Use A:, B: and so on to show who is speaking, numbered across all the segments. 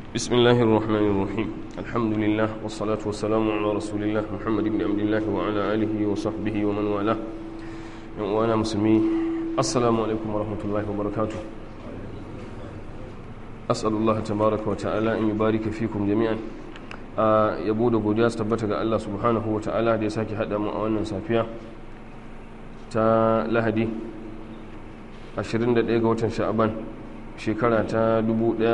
A: بسم الله الرحمن الرحيم الحمد لله والصلاة والسلام على رسول الله محمد بن عبد الله وعلى آله وصحبه ومن والاه وأنا مسلمي السلام عليكم ورحمة الله وبركاته أسأل الله تبارك وتعالى أن يبارك فيكم جميعا yabo da godiya su tabbata ga Allah subhanahu wa ta'ala da ya sake haɗa mu a wannan safiya ta lahadi 21 ga watan sha'aban shekara ta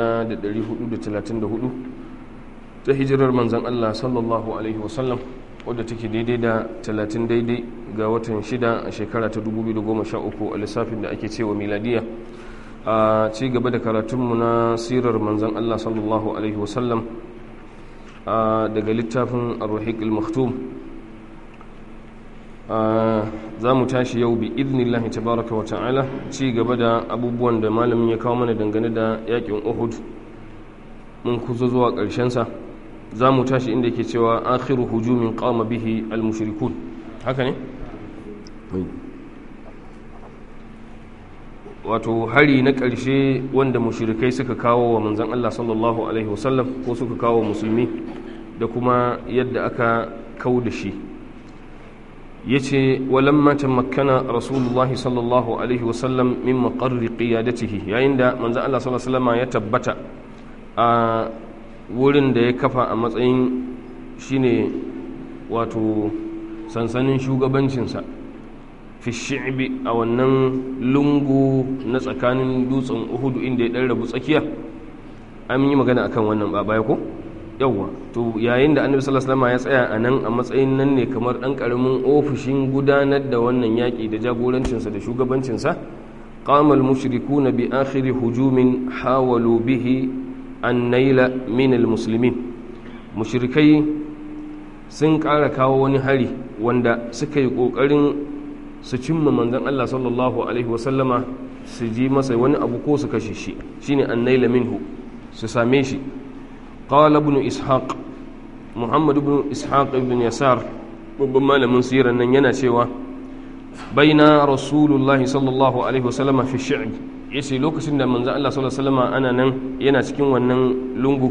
A: 1434 ta hijirar manzan Allah sallallahu alaihi wasallam wadda take daidai da 30 daidai ga watan 6 a shekara ta 2013 a lissafin da ake cewa miladiya a ci gaba da karatunmu na sirar manzan Allah sallallahu alaihi wasallam daga littafin arruhik al-maktum za mu tashi yau bi idnillahi tabaraka wa ta'ala ci gaba da abubuwan da malamin ya kawo mana dangane da yakin uhud mun kuzo zuwa ƙarshensa za mu tashi inda yake cewa akhiru hujumin qama bihi al-mushrikun haka ne wato hari na ƙarshe wanda mushrikai suka kawo wa manzan Allah sallallahu alaihi wasallam ko suka kawo musulmi da kuma yadda aka kau da shi ya ce walamma tamakkana rasulullahi sallallahu alaihi wasallam min maƙarri ƙiyadatihi yayin da manzan Allah sallallahu alaihi wasallam ya tabbata a wurin da ya kafa a matsayin shine wato sansanin shugabancinsa fi shi'bi a wannan lungu na tsakanin dutsen uhudu inda ya ɗan rabu tsakiya an yi magana akan wannan ba baya ko yawwa to yayin da annabi sallallahu alaihi wasallam ya tsaya a nan a matsayin nan ne kamar dan karamin ofishin gudanar da wannan yaki da jagorancinsa da shugabancinsa qama al-mushrikuna bi akhir hujumin hawalu bihi an naila min al-muslimin mushrikai sun ƙara kawo wani hari wanda suka yi ƙoƙarin su cimma manzon Allah sallallahu alaihi wasallama su ji masa wani abu ko su kashe shi shine an naila minhu su same shi قال ابن إسحاق محمد بن إسحاق بن يسار babban malamin sirar nan yana cewa baina rasulullahi sallallahu alaihi wasallama fi shi'b yace lokacin da manzo Allah sallallahu alaihi wasallama ana nan yana cikin wannan lungu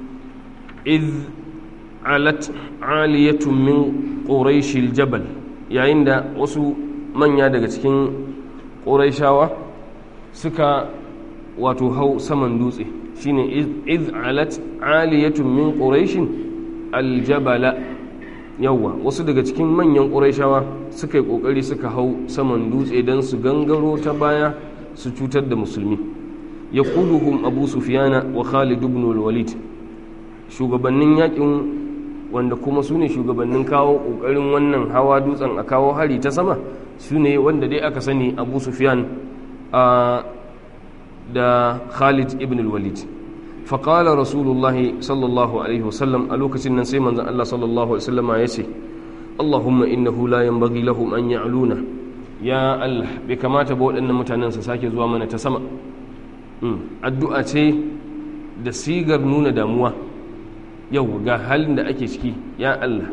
A: iz alat aliyatun min quraish aljabal yayin da wasu manya daga cikin quraishawa suka wato hau saman dutse shine iz alat aliyatun min quraishin aljabala yawa wasu daga cikin manyan quraishawa suka yi kokari suka hau saman dutse dan su gangaro ta baya su cutar da musulmi yaquluhum abu sufyana wa khalid ibn walid shugabannin yakin wanda kuma su ne shugabannin kawo kokarin wannan hawa dutsen a kawo hari ta sama su ne wanda dai aka sani abu sufyan a da Khalid ibn al-Walid faƙala rasulullahi sallallahu alaihi wasallam a lokacin nan sai manzan Allah sallallahu alaihi wasallama ya ce Allahumma innahu la yanbaghi lahum an ya'luna ya Allah bai kamata ba waɗannan mutanen su sake zuwa mana ta sama addu'a ce da sigar nuna damuwa yau ga halin da ake ciki ya Allah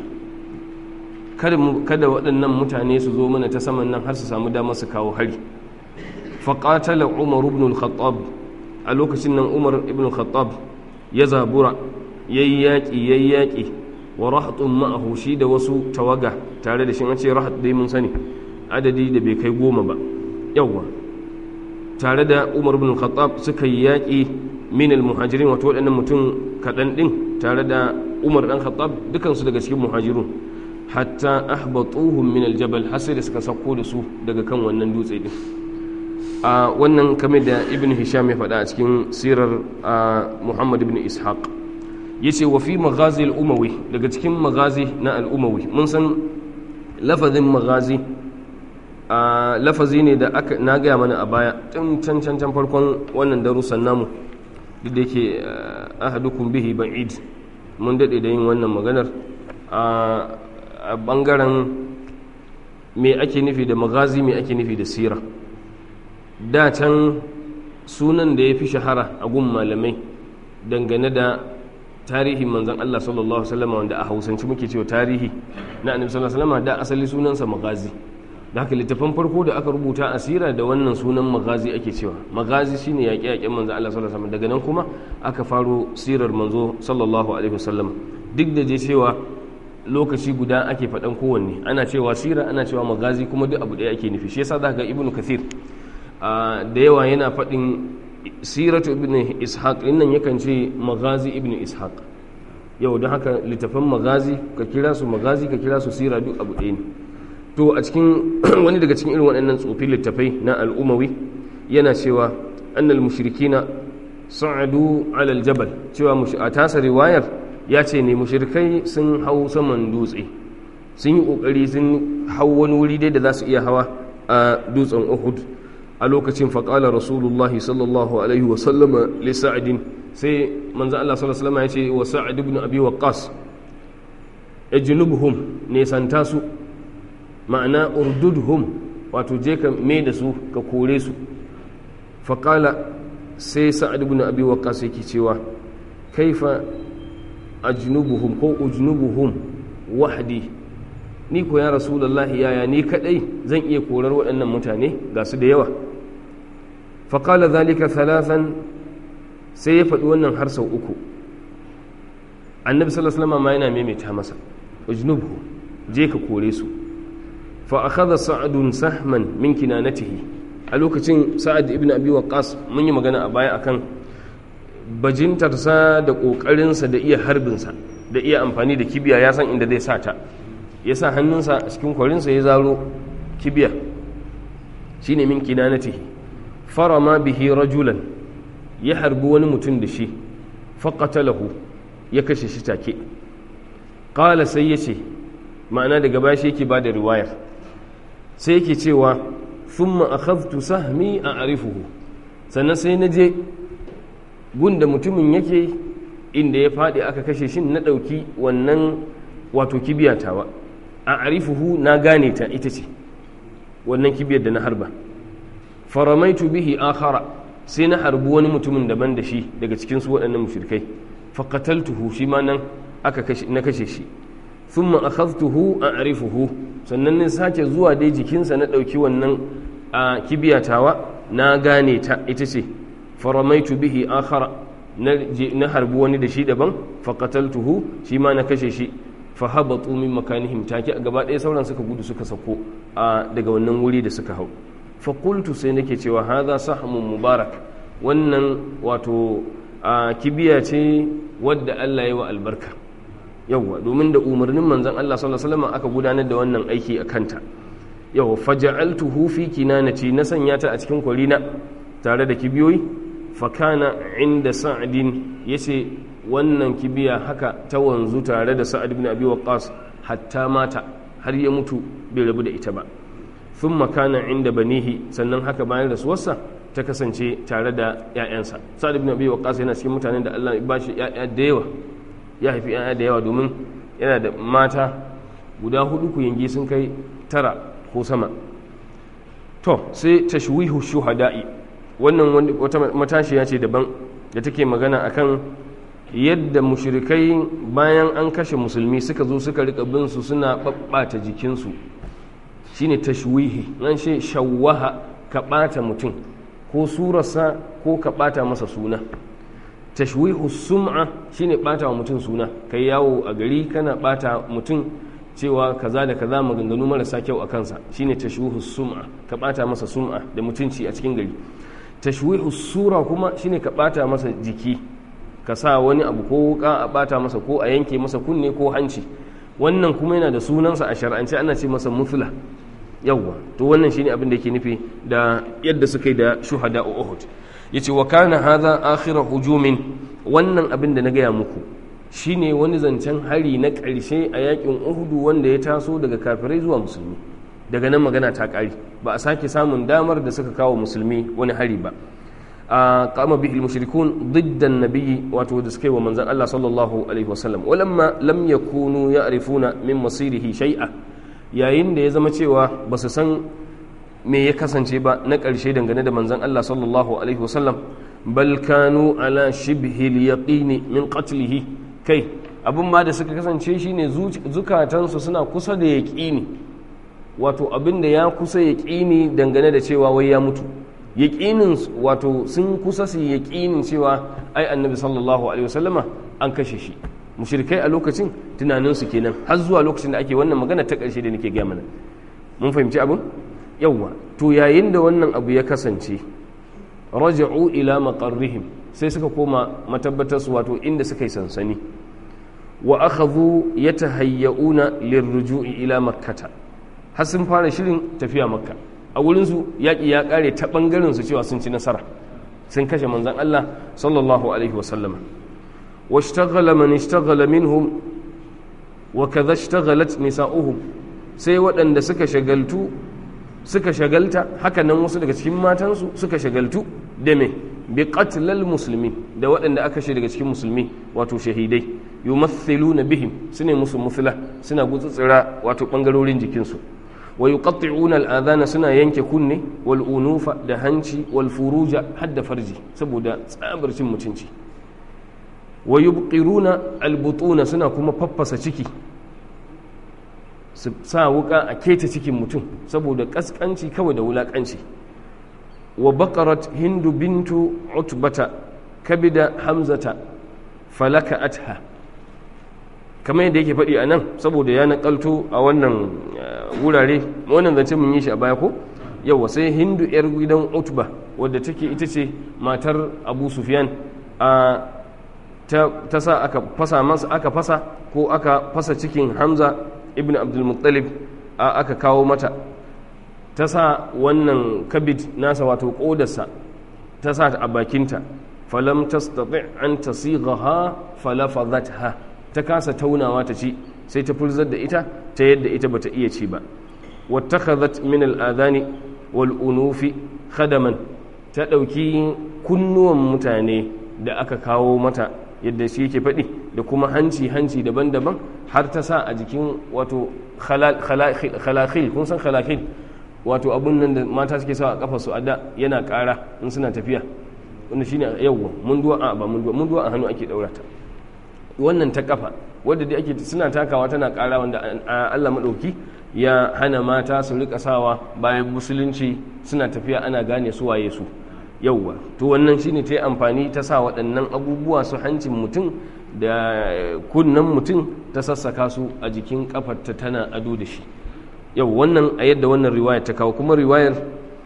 A: kada waɗannan mutane su zo mana ta saman nan har su samu damar su kawo hari faƙatala umar ibn al-khattab a lokacin nan umar ibn al-khattab ya zabura ya yi yaƙi ya yi yaƙi wa rahatun ma'ahu shi da wasu tawaga tare da shi an ce rahat dai mun sani adadi da bai kai goma ba yawwa tare da umar ibn al-khattab suka yi yaƙi min al-muhajirin wato waɗannan mutum kaɗan ɗin tare da umar ɗan khattab dukansu daga cikin muhajirun hatta ahbatuhum min al-jabal har sai da suka sauko da su daga kan wannan dutse din a wannan kamar da ibn hisham ya faɗa a cikin sirar muhammad ibn ishaq ya ce wa fi magazi al'umawi daga cikin magazi na al'umawi mun san lafazin magazi a lafazi ne da aka na gaya mana a baya tun can can can farkon wannan darussan namu duk da yake ahadukum bihi ba'id mun daɗe da yin wannan maganar a ɓangaren me ake nufi da magazi me ake nufi da sira da can sunan da ya fi shahara a gun malamai dangane da tarihin manzan Allah sallallahu Alaihi wasallam wanda a hausance muke cewa tarihi na annabi sallallahu Alaihi wasallam da asali sunansa magazi da haka littafan farko da aka rubuta asira da wannan sunan magazi ake cewa magazi shine yaƙe yaƙen manzo Allah sallallahu alaihi wasallam daga nan kuma aka faro sirar manzo sallallahu alaihi wasallam duk da je cewa lokaci guda ake faɗan kowanne ana cewa sira ana cewa magazi kuma duk abu ɗaya ake nufi shi yasa zaka ga ibnu kathir da yawa yana faɗin siratu ibnu ishaq nan yakan ce magazi ibnu ishaq yau don haka littafan magazi ka kira su magazi ka kira su sira duk abu ɗaya ne to a cikin wani daga cikin irin waɗannan tsofin littafai na al'umawi yana cewa annal mushrikina sa'adu alal jabal cewa a tasa riwayar ya ce ne mushrikai sun hau saman dutse sun yi ƙoƙari sun hau wani wuri dai da za su iya hawa a dutsen uhud a lokacin faƙala rasulullahi sallallahu alaihi wasallama li sa'adin sai manzo Allah sallallahu alaihi wasallam ya ce wa sa'ad ibn abi waqqas ejnubuhum ne santa su ma'ana urdudhum wato je ka me da su ka kore su faƙala sai sa'ad ibn abi waqqas yake cewa kaifa ajnubuhum ko ujnubuhum wahdi ni ko ya rasulullahi yaya ni kadai zan iya korar waɗannan mutane ga su da yawa faƙala zalika thalathan sai ya faɗi wannan har sau uku annabi sallallahu alaihi wasallam ma yana maimaita masa ujnubhu je ka kore su fa akhadha sa'dun sahman min kinanatihi a lokacin sa'ad ibn abi waqqas mun yi magana a baya akan bajintarsa da kokarinsa da iya harbinsa da iya amfani da kibiya ya san inda zai sa ta ya sa hannunsa a cikin kwarinsa ya zaro kibiya shine min kinanatihi farama bihi rajulan ya harbi wani mutum da shi faƙatalahu ya kashe shi take ƙala sai ya ce ma'ana daga baya shi yake ba da riwayar sai yake cewa thumma akhadhtu sahmi a arifuhu sannan sai na je gunda mutumin yake inda ya faɗi aka kashe shi na ɗauki wannan wato kibiyatawa a arifuhu na gane ta ita ce wannan kibiyar da na harba faramaitu bihi akhara sai na harbi wani mutumin daban da shi daga cikin su waɗannan mushrikai faqataltuhu shi ma nan aka kashe na kashe shi thumma akhadhtuhu a'rifuhu sannan ne sake zuwa dai jikinsa na ɗauki wannan a kibiyatawa na gane ta ita ce faramaitu bihi akhara na harbi wani da shi daban faqataltuhu shi ma na kashe shi fa habatu min makanihim take a gaba ɗaya sauran suka gudu suka sako daga wannan wuri da suka hau fakultu sai nake cewa haza sahmun mubarak wannan wato a kibiya ce wadda Allah ya wa albarka yawwa domin da umarnin manzon Allah sallallahu alaihi wasallam aka gudanar da wannan aiki a kanta yawwa faja'altuhu fi kinanati na sanya ta a cikin kwarina tare da kibiyoyi fakana inda sa'adin yace wannan kibiya haka ta wanzu tare da sa'ad ibn abi waqqas hatta mata har ya mutu bai rabu da ita ba sun makana inda banihi sannan haka bayan rasuwarsa ta kasance tare da 'ya'yansa sa'ad ibn abi waqqas yana cikin mutanen da Allah ya bashi 'ya'ya da yawa ya haifi 'ya'ya da yawa domin yana da mata guda hudu ku yangi sun kai tara ko sama to sai tashwihu shuhada'i wannan wata matashiya ce daban da take magana akan yadda mushrikai bayan an kashe musulmi suka zo suka rika bin su suna babbata jikinsu shine tashwihi nan shi shawwaha ka ɓata mutum ko surarsa ko ka ɓata masa suna tashwihu sum'a shine ɓata wa mutum suna kai yawo a gari kana ɓata mutum cewa kaza da kaza maganganu marasa kyau a kansa shine tashwihu sum'a ka ɓata masa sum'a da mutunci a cikin gari tashwihu sura kuma shine ka ɓata masa jiki ka sa wani abu ko wuka a ɓata masa ko a yanke masa kunne ko hanci wannan kuma yana da sunansa a shar'ance ana ce masa mufla yawwa to wannan shine abin da yake nufi da yadda suka yi da shuhada a Uhud yace wa kana hadha akhir hujumin wannan abin da na gaya muku shine wani zancen hari na ƙarshe a yakin Uhud wanda ya taso daga kafirai zuwa musulmi daga nan magana ta ƙari ba a sake samun damar da suka kawo musulmi wani hari ba a kama bihi mushrikun diddan nabiyyi wato da suka yi wa manzon Allah sallallahu alaihi wasallam walamma lam yakunu ya'rifuna min masirihi shay'a yayin da ya zama cewa ba su san me ya kasance ba na ƙarshe dangane da manzon Allah sallallahu alaihi wasallam bal kanu ala shibhi yaqini min qatlihi kai abin ma da suka kasance shine zukatansu suna kusa da yaqini wato abin da ya kusa yaƙini dangane da cewa wai ya mutu yaƙinin wato sun kusa su yaƙinin cewa ai annabi sallallahu alaihi wasallama an kashe shi mushrikai a lokacin tunaninsu kenan har zuwa lokacin da ake wannan magana ta ƙarshe da nake gaya mana mun fahimci abin yawwa to yayin da wannan abu ya kasance raja'u ila maqarrihim sai suka koma matabbatar su wato inda suka yi sansani wa akhadhu yatahayyauna lirruju'i ila makkata har sun fara shirin tafiya makka a wurin su yaki ya kare ta bangaren su cewa sun ci nasara sun kashe manzon Allah sallallahu alaihi wasallam washtaghala man ishtaghala minhum wa kadha ishtaghalat nisa'uhum sai waɗanda suka shagaltu suka shagalta hakanan wasu daga cikin matansu suka shagaltu da me bi qatlal muslimin da waɗanda aka shi daga cikin musulmi wato shahidai yumathiluna bihim sune musu muthla suna gutsutsura wato bangarorin jikinsu wa yuqatti'una al'adhana suna yanke kunne wal unufa da hanci wal furuja hadda farji saboda tsabar cin mutunci wa yubqiruna al butuna suna kuma faffasa ciki su sa wuka a keta cikin mutum saboda kaskanci kawai da wulakanci wa baqarat hindu bintu utbata kabida hamzata falaka atha kamar yadda yake faɗi a nan saboda ya naƙalto a wannan wurare wannan zance mun yi shi a baya ko yawa sai hindu yar gidan utba wadda take ita ce matar abu sufyan a ta sa aka fasa masa aka fasa ko aka fasa cikin hamza ibn abdulmuttalib a aka kawo mata ta sa wannan kabid nasa wato kodarsa ta sa a bakinta falam tastati an tasighaha falafadhatha ta kasa taunawa ta ci sai ta furzar da ita ta yadda ita bata iya ci ba wattakhadhat min al-adhani wal unufi khadaman ta dauki kunnuwan mutane da aka kawo mata yadda shi yake faɗi da kuma hanci hanci daban-daban har ta sa a jikin wato khalakhil kun san khalakhil wato abun nan da mata suke sa a kafa su a da yana ƙara in suna tafiya wanda shine yawwa mun duwa a ba mun duwa mun duwa a hannu ake daura ta wannan ta kafa wadda dai ake suna takawa tana ƙara wanda Allah madauki ya hana mata su rika sawa bayan musulunci suna tafiya ana gane su waye su yauwa to wannan shine ta yi amfani ta sa waɗannan abubuwa su hancin mutum da kunnen mutum ta sassaka su a jikin kafarta tana ado da shi yau wannan a yadda wannan riwayar ta kawo kuma riwayar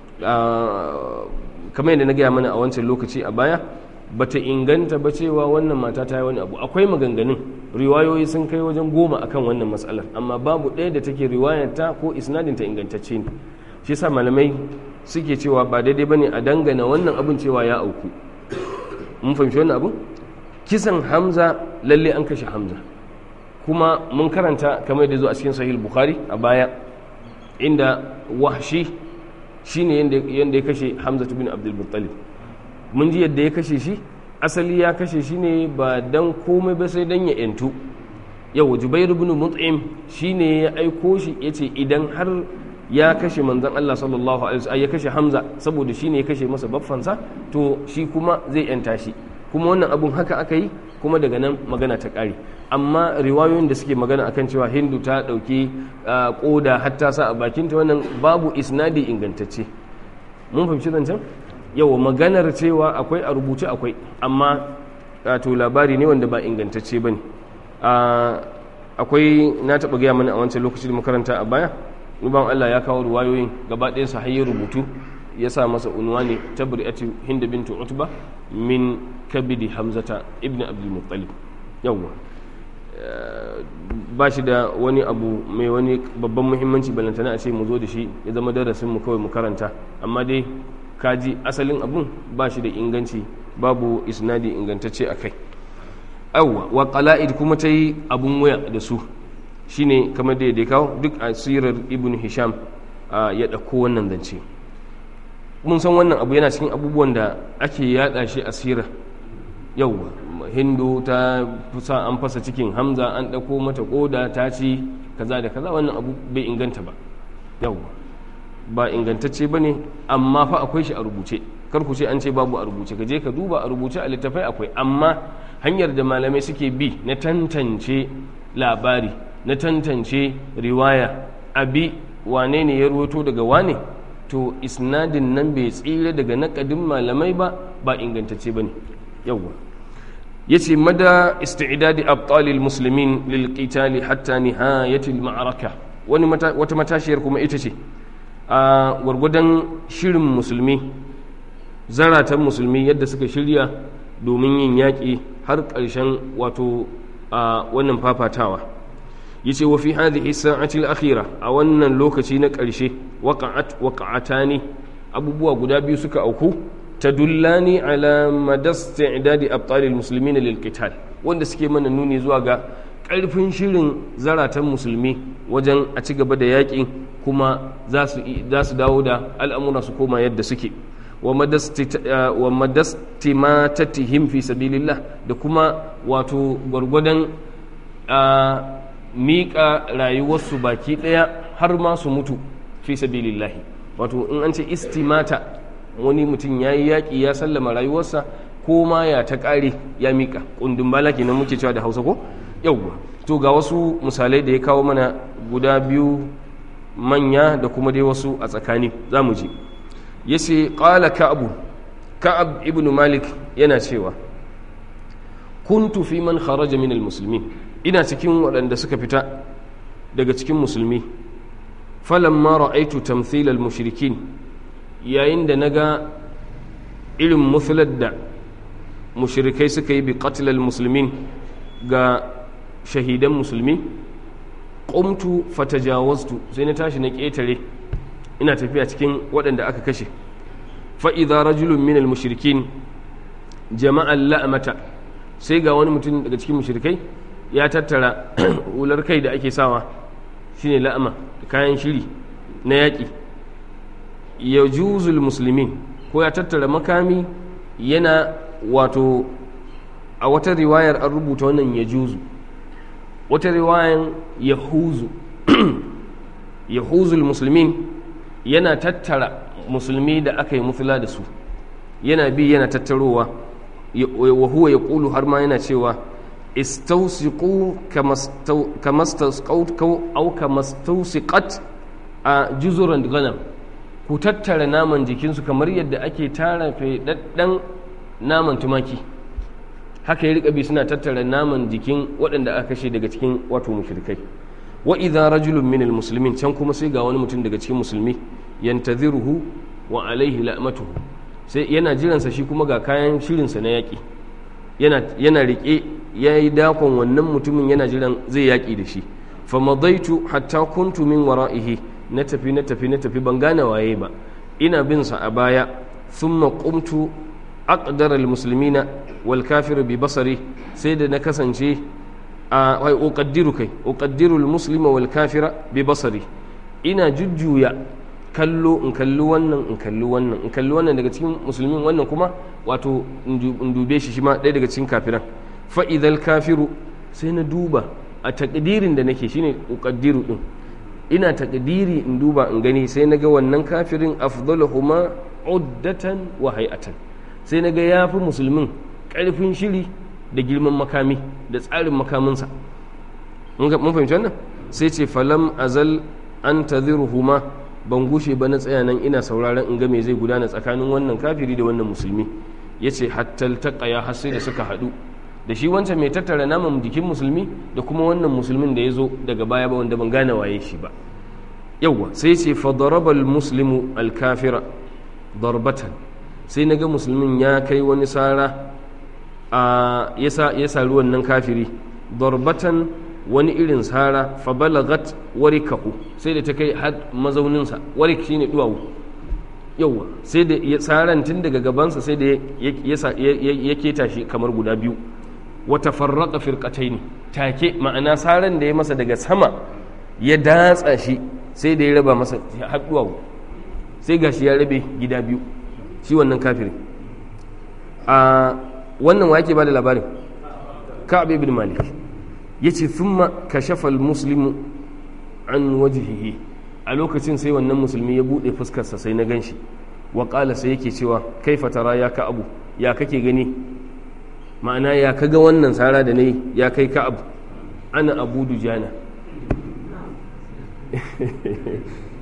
A: kamar yadda na gaya mana a wancan lokaci a baya bata inganta ba cewa wannan mata ta yi wani abu akwai maganganun riwayoyi sun kai wajen goma akan wannan matsalar amma babu ɗaya da take riwayar ta ko isnadin ta ingantacce ne shi yasa malamai suke cewa ba daidai bane a dangana wannan abin cewa ya auku mun fahimci wannan abu kisan hamza lalle an kashe hamza kuma mun karanta kamar da zo a cikin sahih bukhari a baya inda wahshi shine yanda ya kashe hamza bin abdul muttalib mun ji yadda ya kashe shi asali ya kashe shi ne ba dan komai ba sai dan ya yantu yau jubairu bin mut'im shine ya aiko shi yace idan har ya kashe manzon Allah sallallahu alaihi wasallam ya kashe Hamza saboda shi ne ya kashe masa baffansa to shi kuma zai yanta shi kuma wannan abun haka aka yi kuma daga nan magana ta ƙare amma riwayoyin da suke magana akan cewa hindu ta ɗauki ƙoda hatta sa a bakinta wannan babu isnadi ingantacce mun fahimci zancen yau maganar cewa akwai a rubuce akwai amma to labari ne wanda ba ingantacce ba ne akwai na taɓa gaya mana a wancan lokaci da makaranta a baya nuban Allah ya kawo ruwayoyin gaba ɗaya sa hayyar rubutu ya sa masa unwani tabri'ati hinda bintu utba min kabidi hamzata ibn abdul muttalib yawwa ba shi da wani abu mai wani babban muhimmanci balantana a ce mu zo da shi ya zama darasin mu kawai mu karanta amma dai kaji asalin abun ba shi da inganci babu isnadi ingantacce a kai yawwa wa qala'id kuma ta yi abun waya da su shine kamar da ya kawo duk asirar ibn hisham ya ɗauko wannan zance mun san wannan abu yana cikin abubuwan da ake yada shi asira yau hindu ta fusa an fasa cikin hamza an ɗauko mata koda ta ci kaza da kaza wannan abu bai inganta ba yau ba ingantacce ba ne amma fa akwai shi a rubuce kar ku ce an ce babu a rubuce ka je ka duba a rubuce a littafai akwai amma hanyar da malamai suke bi na tantance labari na tantance riwaya abi wane ne ya ruwato daga wane to isnadin nan bai tsira daga naƙadin malamai ba ba ingantacce ba ne yawwa ya ce mada isti'idadi abtalil muslimin lil qitali hatta nihayatil ma'araka wani wata matashiyar kuma ita ce a gwargwadon shirin musulmi zaratan musulmi yadda suka shirya domin yin yaƙi har ƙarshen wato a wannan fafatawa yace wa fi hadhihi sa'ati al-akhira a wannan lokaci na ƙarshe waqa'at waqa'atani abubuwa guda biyu suka auku tadullani ala madasti i'dadi abtal al-muslimin lil qital wanda suke mana nuni zuwa ga ƙarfin shirin zaratan musulmi wajen a ci gaba da yaƙin kuma za su dawo da al'amura su koma yadda suke wa madastimatatihim fi sabilillah da kuma wato gwargwadon miƙa rayuwarsu baki ɗaya har ma su mutu fi sabilillahi wato in an ce istimata wani mutum ya yi yaƙi ya sallama rayuwarsa ko ma ya ta ƙare ya miƙa ƙundin bala kenan muke cewa da hausa ko yauwa to ga wasu misalai da ya kawo mana guda biyu manya da kuma dai wasu a tsakani za mu ji ya ce ƙala ka'abu ka'ab ibn malik yana cewa kuntu fi man kharaja min musulmi ina cikin waɗanda suka fita daga cikin musulmi falamma ra'aitu tamthil al-mushrikin yayin da naga irin musular da mushrikai suka yi bi qatl al-muslimin ga shahidan musulmi qumtu fatajawaztu sai na tashi na ƙetare ina tafiya cikin waɗanda aka kashe fa'iza rajulun minal mushrikin jama'an la'amata sai ga wani mutum daga cikin mushrikai ya tattara hular kai da ake sawa shine la'ama da kayan shiri na yaƙi ya juzul musulmin ko ya tattara makami yana wato a wata riwayar an rubuta wannan ya juzu wata riwayar ya huzu ya huzul musulmin yana tattara musulmi da aka yi mufila da su yana bi yana tattarowa wa huwa ya ƙulu har ma yana cewa istausiku au kamastausikat a juzuran ganam ku tattara naman jikinsu kamar yadda ake tara faɗaɗɗen naman tumaki haka ya riƙa bi suna tattara naman jikin waɗanda aka kashe daga cikin wato mushrikai wa idza rajulun min almuslimin can kuma sai ga wani mutum daga cikin musulmi yantaziruhu wa alaihi la'matuhu sai yana jiransa shi kuma ga kayan shirinsa na yaƙi yana yana rike yayi dakon wannan mutumin yana jiran zai yaƙi da shi fa madaitu hatta kuntu min wara'ihi na tafi na tafi na tafi ban gane waye ba ina bin sa a baya thumma qumtu aqdara almuslimina wal kafiru bi basari sai da na kasance a wai uqaddiru kai uqaddiru almuslima wal kafira bi basari ina jujjuya kallo in kalli wannan in kalli wannan in kalli wannan daga cikin musulmin wannan kuma wato in dube shi shi ma ɗaya daga cikin kafiran fa idal kafiru sai na duba a takdirin da nake shine uqaddiru din ina takdiri in duba in gani sai na ga wannan kafirin afdaluhuma uddatan wa hay'atan sai na ga yafi musulmin karfin shiri da girman makami da tsarin makaminsa mun fahimci wannan sai ce falam azal an tadhiruhuma ban gushe ba na tsaya nan ina sauraron in ga me zai gudana tsakanin wannan kafiri da wannan musulmi yace hatta taqaya har sai da suka haɗu da shi wancan mai tattara naman jikin musulmi da kuma wannan musulmin da ya zo daga baya ba wanda ban gane waye shi ba yawwa sai ce fadaraba muslimu alkafira darbatan sai na ga musulmin ya kai wani sara a ya sari wannan kafiri darbatan wani irin sara fa balagat warikahu sai da ta kai har mazauninsa warik shine duwawu yawwa sai da saran tun daga gabansa sai da ya keta shi kamar guda biyu wata farraka firkatai ne take ma'ana saran da ya masa daga sama ya datsa shi sai da ya raba masa haɗuwa sai gashi ya rabe gida biyu shi wannan kafirin a wannan wake ba da labarin ka'ab ibn malik ya ce thumma kashafa muslimu an wajihihi a lokacin sai wannan musulmi ya buɗe fuskarsa sai na ganshi wa ƙala sai yake cewa kaifa tara ya ka abu ya kake gani ma'ana ya kaga wannan tsara da nayi ya kai ka abu ana abu dujana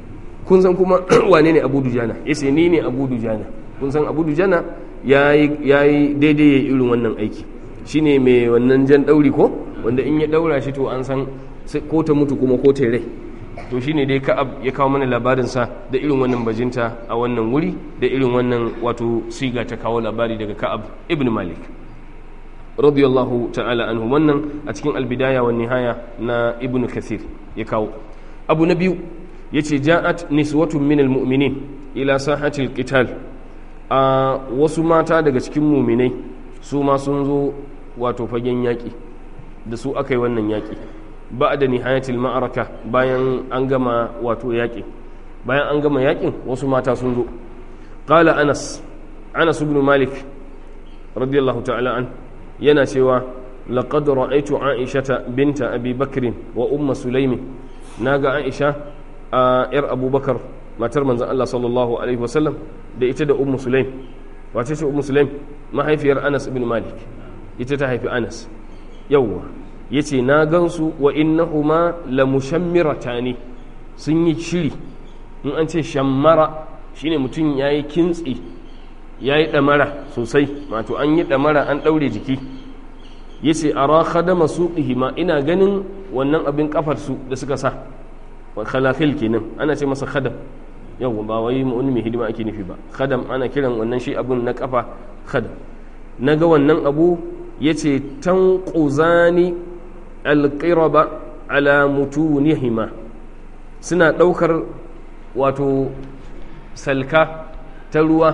A: kun san kuma wane ne abu dujana ya ce ni ne abu dujana kun san abu dujana ya yi daidai ya irin wannan aiki shine mai wannan jan ɗauri ko wanda in ya ɗaura shi to an san ko ta mutu kuma ko ta rai to shine dai ka'ab ya kawo mana labarinsa da irin wannan bajinta a wannan wuri da irin wannan wato siga ta kawo labari daga ka'ab ibn malik radiyallahu ta'ala anhu wannan a cikin albidaya wa nihaya na ibn kathir ya kawo abu na biyu yace ja'at niswatun min almu'minin ila sahati alqital a wasu mata daga cikin muminai su ma sun zo wato fagen yaƙi da su aka yi wannan yaƙi ba da nihayatil ma'araka bayan an gama wato yaƙi bayan an gama yaƙin wasu mata sun zo qala anas anas ibn malik radiyallahu ta'ala an yana cewa laqad ra'aytu aishata binta abi bakrin wa umma sulaimi naga aisha a yar abubakar matar manzon Allah sallallahu alaihi wasallam da ita da ummu sulaim wace ce ummu sulaim mahaifiyar anas ibn malik ita ta haifi anas yawwa yace na gansu wa innahuma la mushammiratani sun yi shiri in an ce shammara shine mutum yayi kintsi yayi damara sosai wato an yi damara an daure jiki yace ara khadama suqihima ina ganin wannan abin kafar su da suka sa khalafil kenan ana ce masa khadam yau ba wai wani mai hidima ake nufi ba khadam ana kiran wannan shi abun na kafa khadam na ga wannan abu ya ce tan ƙuzani alƙiraba ala mutunihima suna ɗaukar wato salka ta ruwa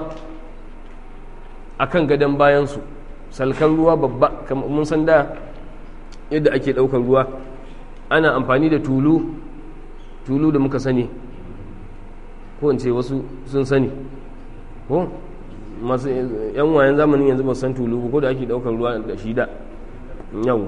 A: a kan gadon bayansu salkar ruwa babba mun san da yadda ake ɗaukar ruwa ana amfani da tulu tulu da muka sani ko in ce wasu sun sani ko masu yan wayan zamanin yanzu ba san tulu ko da ake daukar ruwa da shi da yau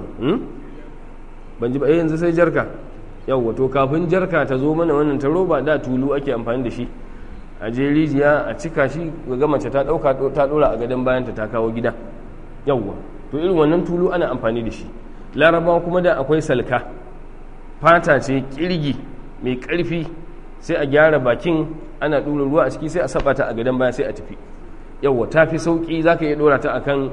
A: ban ji ba yanzu sai jarka yau to kafin jarka ta zo mana wannan ta roba da tulu ake amfani da shi a je rijiya a cika shi ga mace ta dauka ta dora a gadon bayanta ta kawo gida yawwa to irin wannan tulu ana amfani da shi larabawa kuma da akwai salka fata ce kirgi mai karfi sai a gyara bakin ana ɗora ruwa a ciki sai a saba ta a gadon baya sai a tafi yawwa ta fi sauƙi za ka iya ɗora ta akan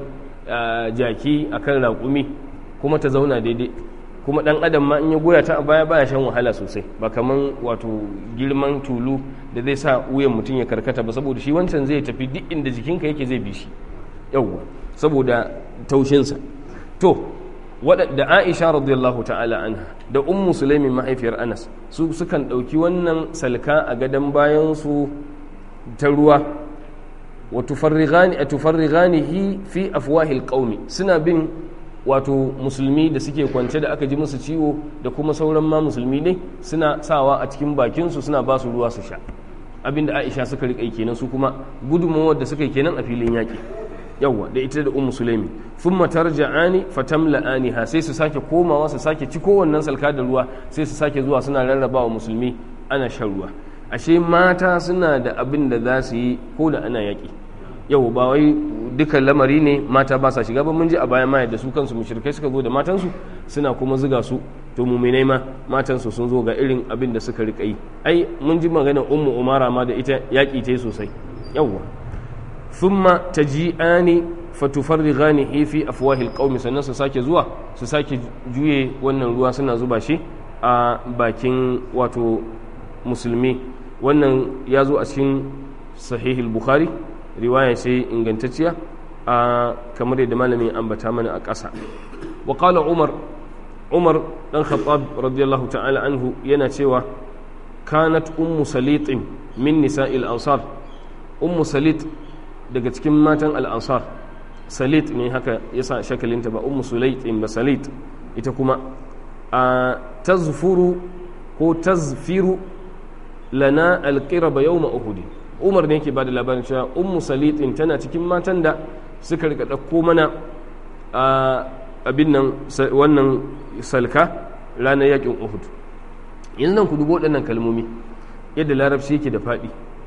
A: jaki akan raƙumi kuma ta zauna daidai kuma ɗan adam ma in ya goya ta a baya baya shan wahala sosai ba kaman wato girman tulu da zai sa wuyan mutum ya karkata ba saboda shi wancan zai tafi duk inda jikinka yake zai bi shi yawwa saboda taushinsa to da aisha radiyallahu ta'ala anha da ummu sulaimin mahaifiyar anas su sukan ɗauki wannan salka a gadon bayansu ta ruwa wa tufarrighanihi fi afwahil qaumi suna bin wato musulmi da suke kwance da aka ji musu ciwo da kuma sauran ma musulmi ne suna sawa a cikin bakinsu suna ba su ruwa su sha abinda aisha suka riƙa kenan su kuma gudunmawar da suka yi kenan a filin yaƙi yawwa da ita da ummu sulaimi thumma tarja'ani fatamla'aniha sai su sake komawa su sake ci kowannen salka da ruwa sai su sake zuwa suna rarrabawa musulmi ana shan ruwa ashe mata suna da abin da za su yi ko da ana yaƙi yau ba wai dukan lamari ne mata ba sa shiga ba mun ji a bayan ma da su kansu mushrikai suka zo da matansu suna kuma zuga su to muminai ma matansu sun zo ga irin abin da suka rika yi ai mun ji maganar ummu umara ma da ita yaƙi ta yi sosai yawwa thumma taji'ani fatufarrighanihi fi afwahil qaumi sannan su sake zuwa su sake juye wannan ruwa suna zuba shi a bakin wato musulmi wannan ya zo a cikin sahihul bukhari riwaya sai ingantacciya a kamar yadda malamin ambata mana a ƙasa wa qala umar umar dan khattab radiyallahu ta'ala anhu yana cewa kanat ummu salitin min nisa'il ansar ummu salit daga cikin matan al'ansar salit ne haka yasa shakalinta ba ummu sulaitin ba salit ita kuma a tazfuru ko tazfiru lana alqiraba yawma uhud umar ne yake ba da labarin cewa ummu salitin tana cikin matan da suka rika ɗauko mana a abin nan wannan salka ranar yakin uhud yanzu nan ku dubo waɗannan kalmomi yadda larabci yake da faɗi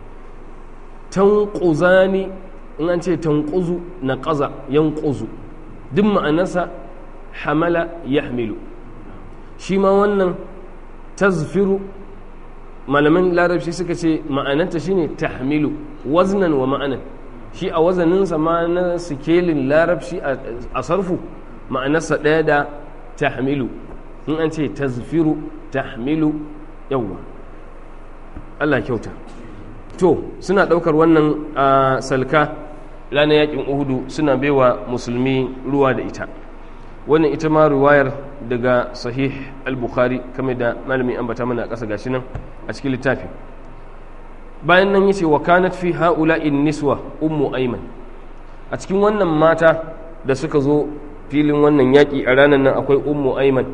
A: tanquzani in an ce tanquzu na ƙaza yanquzu duk ma'anarsa hamala yahmilu shi ma wannan tazfiru malaman larabci suka ce ma'ananta shine tahmilu waznan wa ma'anan shi a wazaninsa ma na sikelin larabci a sarfu ma'anarsa ɗaya da tahmilu in an ce tazfiru tahmilu yawwa Allah kyauta to suna ɗaukar wannan a salka ranar yakin uhudu suna baiwa musulmi ruwa da ita wannan ita ma riwayar daga sahih al-bukhari kame da malami ambata mana a ƙasa gashi nan a cikin littafi bayan nan yace wa kanat fi haula'in niswa ummu ayman a cikin wannan mata da suka zo filin wannan yaƙi a ranar nan akwai ummu ayman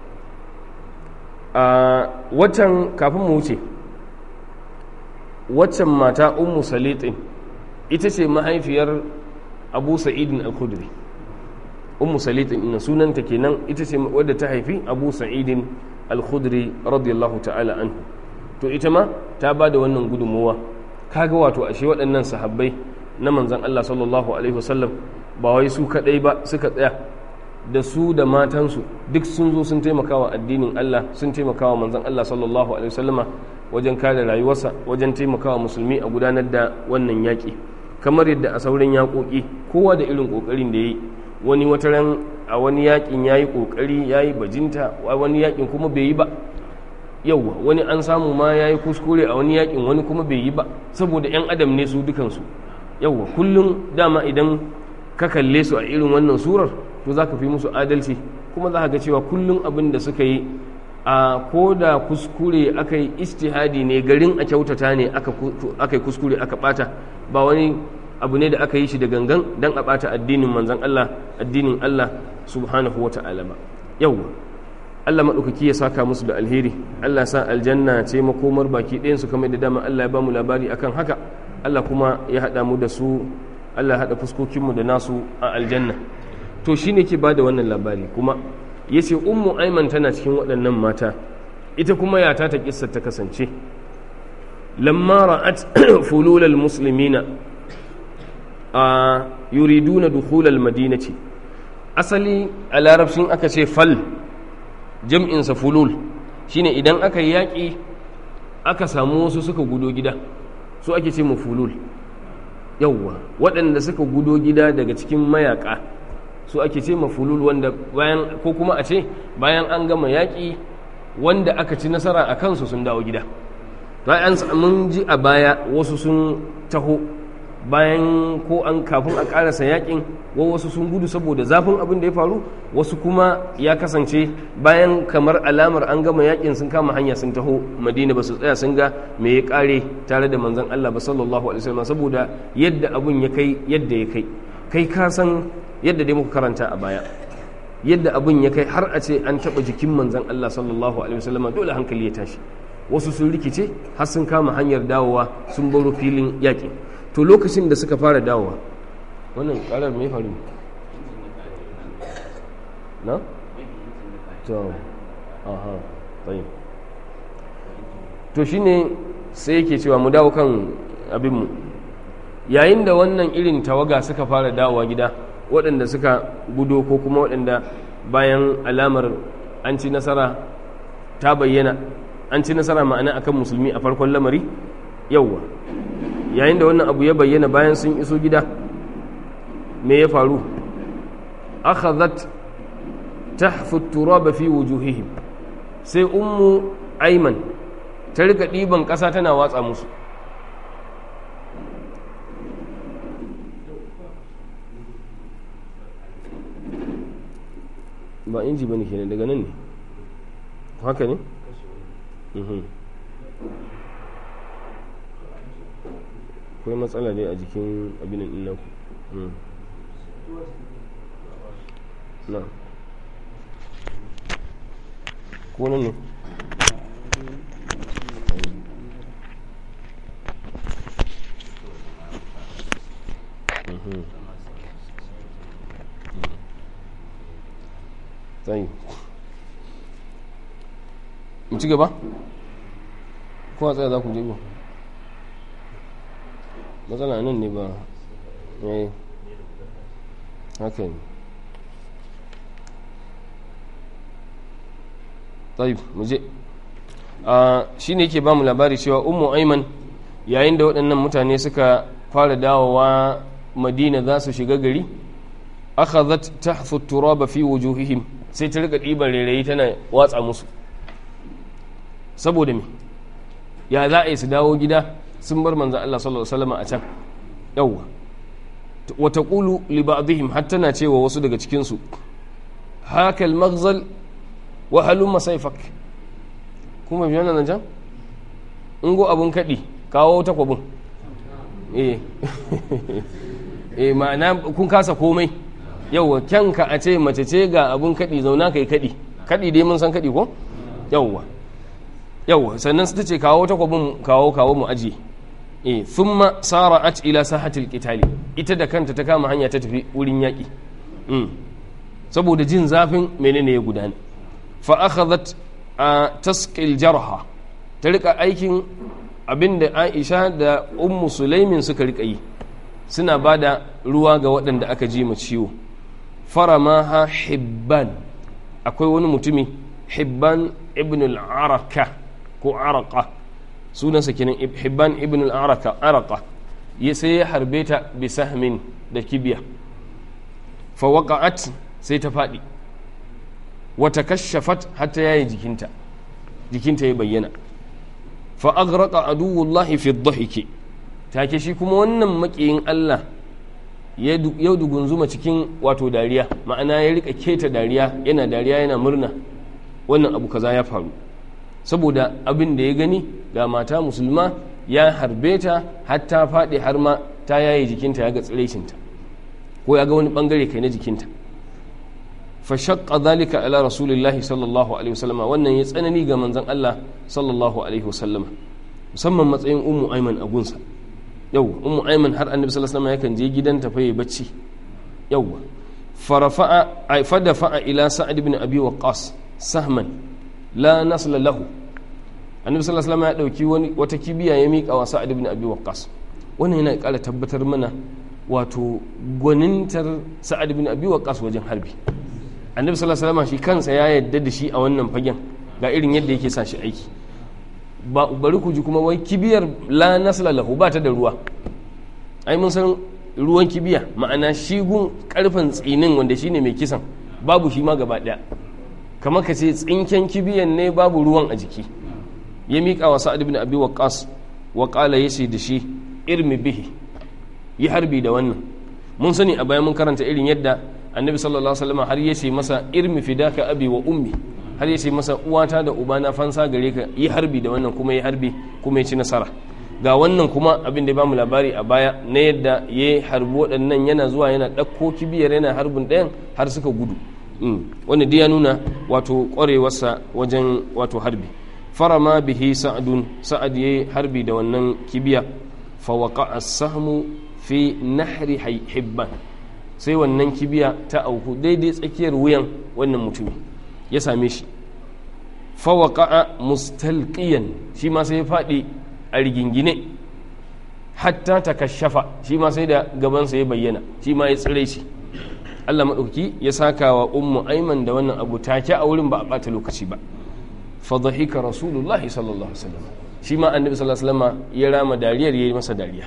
A: a watan kafin mu wuce waccan mata ummu salitin ita ce mahaifiyar abu sa'idin al-khudri ummu salitin ina sunanta kenan ita ce wadda ta haifi abu sa'idin al-khudri radiyallahu ta'ala anhu to ita ma ta ba da wannan gudunmuwa kaga wato ashe waɗannan sahabbai na manzan Allah sallallahu alaihi wasallam ba wai su kaɗai ba suka tsaya da su da matansu duk sun zo sun taimakawa addinin Allah sun taimakawa manzan Allah sallallahu alaihi wasallama wajen kare rayuwarsa wajen taimakawa musulmi a gudanar da wannan yaƙi kamar yadda a sauran yaƙoƙi kowa da irin ƙoƙarin da ya yi wani wataran a wani yaƙin ya yi ƙoƙari ya yi bajinta a wani yaƙin kuma bai yi ba yauwa wani an samu ma ya yi kuskure a wani yaƙin wani kuma bai yi ba saboda 'yan adam ne su dukansu yauwa kullum dama idan ka kalle su a irin wannan surar to za ka fi musu adalci kuma za ka ga cewa kullum abin da suka yi a ko da kuskure aka yi istihadi ne garin a kyautata ne aka yi kuskure aka bata ba wani abu ne da aka yi shi da gangan don a bata addinin manzan Allah addinin Allah subhanahu wa ta'ala ba yawwa Allah maɗaukaki ya saka musu da alheri Allah sa aljanna ce makomar baki ɗayan su kamar da dama Allah ya ba mu labari akan haka Allah kuma ya haɗa mu da su Allah ya haɗa fuskokinmu da nasu a aljanna to shine ke ba da wannan labari kuma ya ce ummu aiman tana cikin waɗannan mata ita kuma yata ta kissa ta kasance lamma ra'at fululal muslimina a yuriduna dukhulal madinati asali a larabcin aka ce fal jam'insa fulul shine idan aka yi yaƙi aka samu wasu suka gudo gida su ake ce mu fulul yawwa waɗanda suka gudo gida daga cikin mayaƙa su ake ce mafulul wanda bayan ko kuma a ce bayan an gama yaƙi wanda aka ci nasara a kansu sun dawo gida bayan mun ji a baya wasu sun taho bayan ko an kafin a ƙarasa yaƙin wa wasu sun gudu saboda zafin abin da ya faru wasu kuma ya kasance bayan kamar alamar an gama yaƙin sun kama hanya sun taho madina ba su tsaya sun ga me ya ƙare tare da manzon Allah ba sallallahu alaihi wasallam saboda yadda abun ya kai yadda ya kai kai ka san yadda dai muka karanta a baya yadda abin ya kai har a ce an taɓa jikin manzan Allah sallallahu alaihi wasallama dole hankali ya tashi wasu sun rikice har sun kama hanyar dawowa sun baro filin yaƙi to lokacin da suka fara dawowa wannan ƙarar mai faru na? to aha tsayin to shine sai yake cewa mu dawo kan abinmu yayin da wannan irin tawaga suka fara dawowa gida waɗanda suka gudo ko kuma waɗanda bayan alamar an ci nasara ta bayyana an ci nasara ma'ana akan musulmi a farkon lamari yauwa yayin da wannan abu ya bayyana bayan sun iso gida me ya faru akhadhat tahfu turaba fi wujuhihim sai ummu aiman ta rika ɗiban ƙasa tana watsa musu ba inji ba ne kenan daga nan ne haka ne? akwai matsala ne a jikin abinin ɗin na ko nan ne? tsayi mu ci gaba ko a tsaya za ku je ba matsala nan ne ba yayi haka ne tsayi mu je shi ne yake ba mu labari cewa ummu aiman yayin da waɗannan mutane suka fara dawowa madina za su shiga gari akhadhat tahthu turaba fi wujuhihim sai ta rika ɗiban rairayi tana watsa musu saboda me ya za a yi su dawo gida sun bar manzan Allah sallallahu alaihi wasallam a can yawwa wa taqulu li ba'dihim hatta na cewa wasu daga cikin su haka al-maghzal wa halumma sayfak kuma biyan nan can in go abun kadi kawo takwabin eh eh ma'ana kun kasa komai yawwa kyanka a ce mace ce ga abun kadi zauna kai kadi kadi dai mun san kadi ko yawwa yawwa sannan su ce kawo takwabin kawo kawo mu aji eh thumma sara'at ila sahatil qitali ita da kanta ta kama hanya ta tafi wurin yaki mm. saboda jin zafin menene ya gudana fa akhadhat tasqil jarha ta rika aikin abinda Aisha da Ummu Sulaimin suka rika yi suna bada ruwa ga waɗanda aka ji ma ciwo faramaha hibban akwai wani mutumi hibban ibn al-araka ko araka sunansa kenan hibban ibn al-araka araka ya sai ya harbe ta bi sahmin da kibiya fa waqa'at sai ta fadi wa takashafat hatta yayi jikinta jikinta ya bayyana fa aghraqa aduwullahi fi dhahiki take shi kuma wannan makiyin Allah ya dugunzuma cikin wato dariya ma'ana ya rika keta dariya yana dariya yana murna wannan abu kaza ya faru saboda abin da ya gani ga mata musulma ya harbe ta har ta faɗi har ma ta yaye jikinta ya ga tsiraicinta ko ya ga wani bangare kai na jikinta fa shaqqa dhalika ala rasulillahi sallallahu alaihi wasallama wannan ya tsanani ga manzon Allah sallallahu alaihi wasallama musamman matsayin ummu aiman a gunsa yau ummu aiman har annabi sallallahu alaihi wasallam yakan je gidanta fa yayi bacci yawwa farafa'a ay fadafa ila sa'ad ibn abi waqqas sahman la nasla lahu annabi sallallahu alaihi wasallam ya dauki wani wata kibiya ya mika wa sa'ad ibn abi waqqas wannan yana ƙara tabbatar mana wato gwanintar sa'ad ibn abi waqqas wajen harbi annabi sallallahu alaihi wasallam shi kansa ya yadda da shi a wannan fagen ga irin yadda yake sa shi aiki bari ku ji kuma wai kibiyar la nasla lahu ba ta da ruwa ai mun san ruwan kibiya ma'ana shigun karfin tsinin wanda shine mai kisan babu shi ma gaba daya kamar ka ce tsinken kibiyan ne babu ruwan a jiki ya miƙa wa sa'ad ibn abi waqqas wa qala yace da shi irmi bihi yi harbi da wannan mun sani a bayan mun karanta irin yadda annabi sallallahu alaihi wasallam har yace masa irmi fidaka abi wa ummi har ya ce masa uwata da ubana fansa gare ka yi harbi da wannan kuma yi harbi kuma ya ci nasara ga wannan kuma abin da ba mu labari a baya na yadda ya yi harbi waɗannan yana zuwa yana ɗauko kibiyar yana harbin ɗayan har suka gudu wanda dai ya nuna wato ƙwarewarsa wajen wato harbi farama bihi sa'adun sa'ad ya yi harbi da wannan kibiya fa waqa as-sahmu fi nahri hibban sai wannan kibiya ta auku daidai tsakiyar wuyan wannan mutumin ya same shi fawaka'a mustalqiyan shi ma sai ya faɗi a rigingine hatta ta kashafa shi ma sai da gabansa ya bayyana shi ma ya tsire shi Allah maɗauki ya saka wa ummu aiman da wannan abu take a wurin ba a ɓata lokaci ba fadhahika rasulullahi sallallahu alaihi wasallam shi ma annabi sallallahu alaihi wasallam ya rama dariyar yayi masa dariya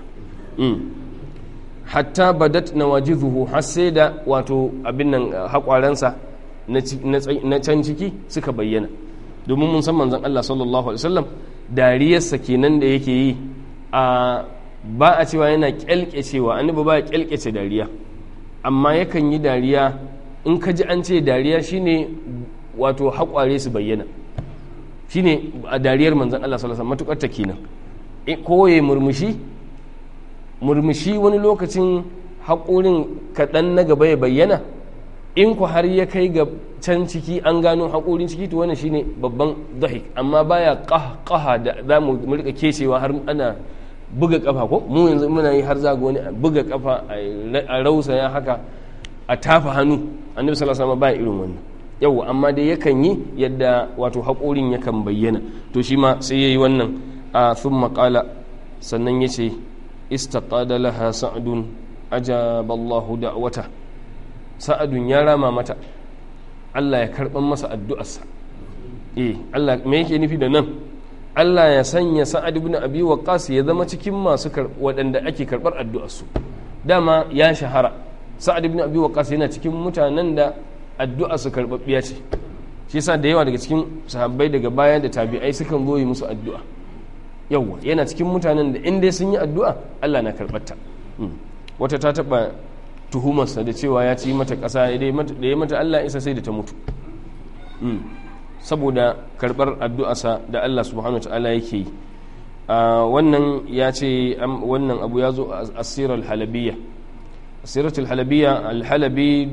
A: hatta badat nawajizuhu har sai da wato abin nan haƙwaransa na can ciki suka bayyana domin mun san manzon Allah sallallahu alaihi wasallam dariyarsa kenan da yake yi a ba a cewa yana kyalkecewa annabi ba ya kyalkece dariya amma yakan yi dariya in ka ji an ce dariya shine wato haƙware su bayyana shine a dariyar manzon Allah sallallahu alaihi wasallam matukar ta kenan ko ya murmushi murmushi wani lokacin haƙorin kaɗan na gaba ya bayyana in ku har ya kai ga can ciki an gano haƙorin ciki to wannan shine babban dahik amma baya ƙaha da za mu rika kecewa har ana buga kafa ko mu yanzu muna yi har zaga wani buga kafa a rausa ya haka a tafa hannu annabi sallallahu alaihi wasallam baya irin wannan yau amma dai yakan yi yadda wato haƙorin yakan bayyana to shi ma sai yayi wannan a thumma qala sannan yace istaqada laha sa'dun ajaba Allahu da'wata sa'adun ya rama mata Allah ya karban masa addu'arsa eh Allah me yake nufi da nan Allah ya sanya sa'ad ibn abi waqqas ya zama cikin masu waɗanda ake karɓar addu'arsu dama ya shahara sa'ad ibn abi waqqas yana cikin mutanen da addu'a su karɓaɓɓiya ce shi yasa da yawa daga cikin sahabbai daga baya da tabi'ai sukan zo yi musu addu'a yawa yana cikin mutanen da in dai sun yi addu'a Allah na karɓarta wata ta taɓa tuhumarsa da cewa ya ci mata ƙasa da ya mata Allah isa sai da ta mutu saboda karɓar addu'arsa da Allah subhanahu wa ta'ala yake yi wannan ya ce wannan abu ya zo a asirar halabiyya siratul halabiya alhalabi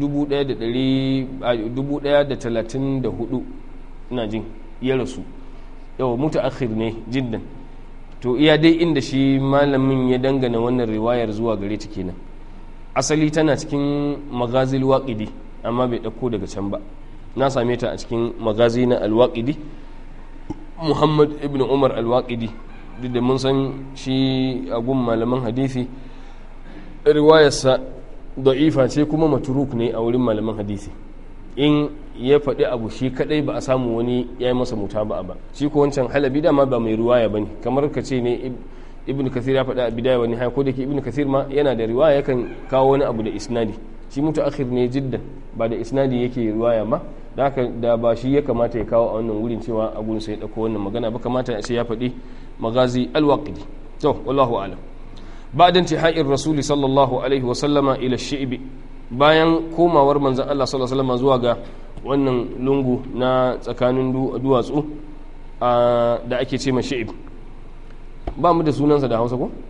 A: 1134 ina jin ya rasu yau mutu akhir ne jiddan to iya dai inda shi malamin ya dangana wannan riwayar zuwa gare ta kenan asali tana cikin magazil waƙidi amma bai ɗauko daga can ba na same ta a cikin magazi na alwaƙidi muhammad ibn umar alwaƙidi duk da mun san shi a gun malaman hadisi riwayarsa da'ifa ce kuma maturuk ne a wurin malaman hadisi in ya faɗi abu shi kadai ba a samu wani ya yi masa muta ba ba shi ko wancan halabi dama ba mai riwaya ba ne kamar ka ce ne ibn kathir ya faɗa a bidaya wani haya ko da ke ibn kathir ma yana da riwaya yakan kawo wani abu da isnadi shi mutu akhir ne jiddan ba da isnadi yake riwaya ma da haka da ba shi ya kamata ya kawo a wannan wurin cewa a gurin sai ya ɗauko wannan magana ba kamata ya ce ya faɗi magazi alwaqidi to wallahu alam بعد انتهاء الرسول صلى الله عليه وسلم إلى الشعب bayan komawar manzan Allah sallallahu alaihi wasallam zuwa ga wannan lungu na tsakanin duwatsu da ake ce ma shi'ib ba mu da sunansa da hausa ko?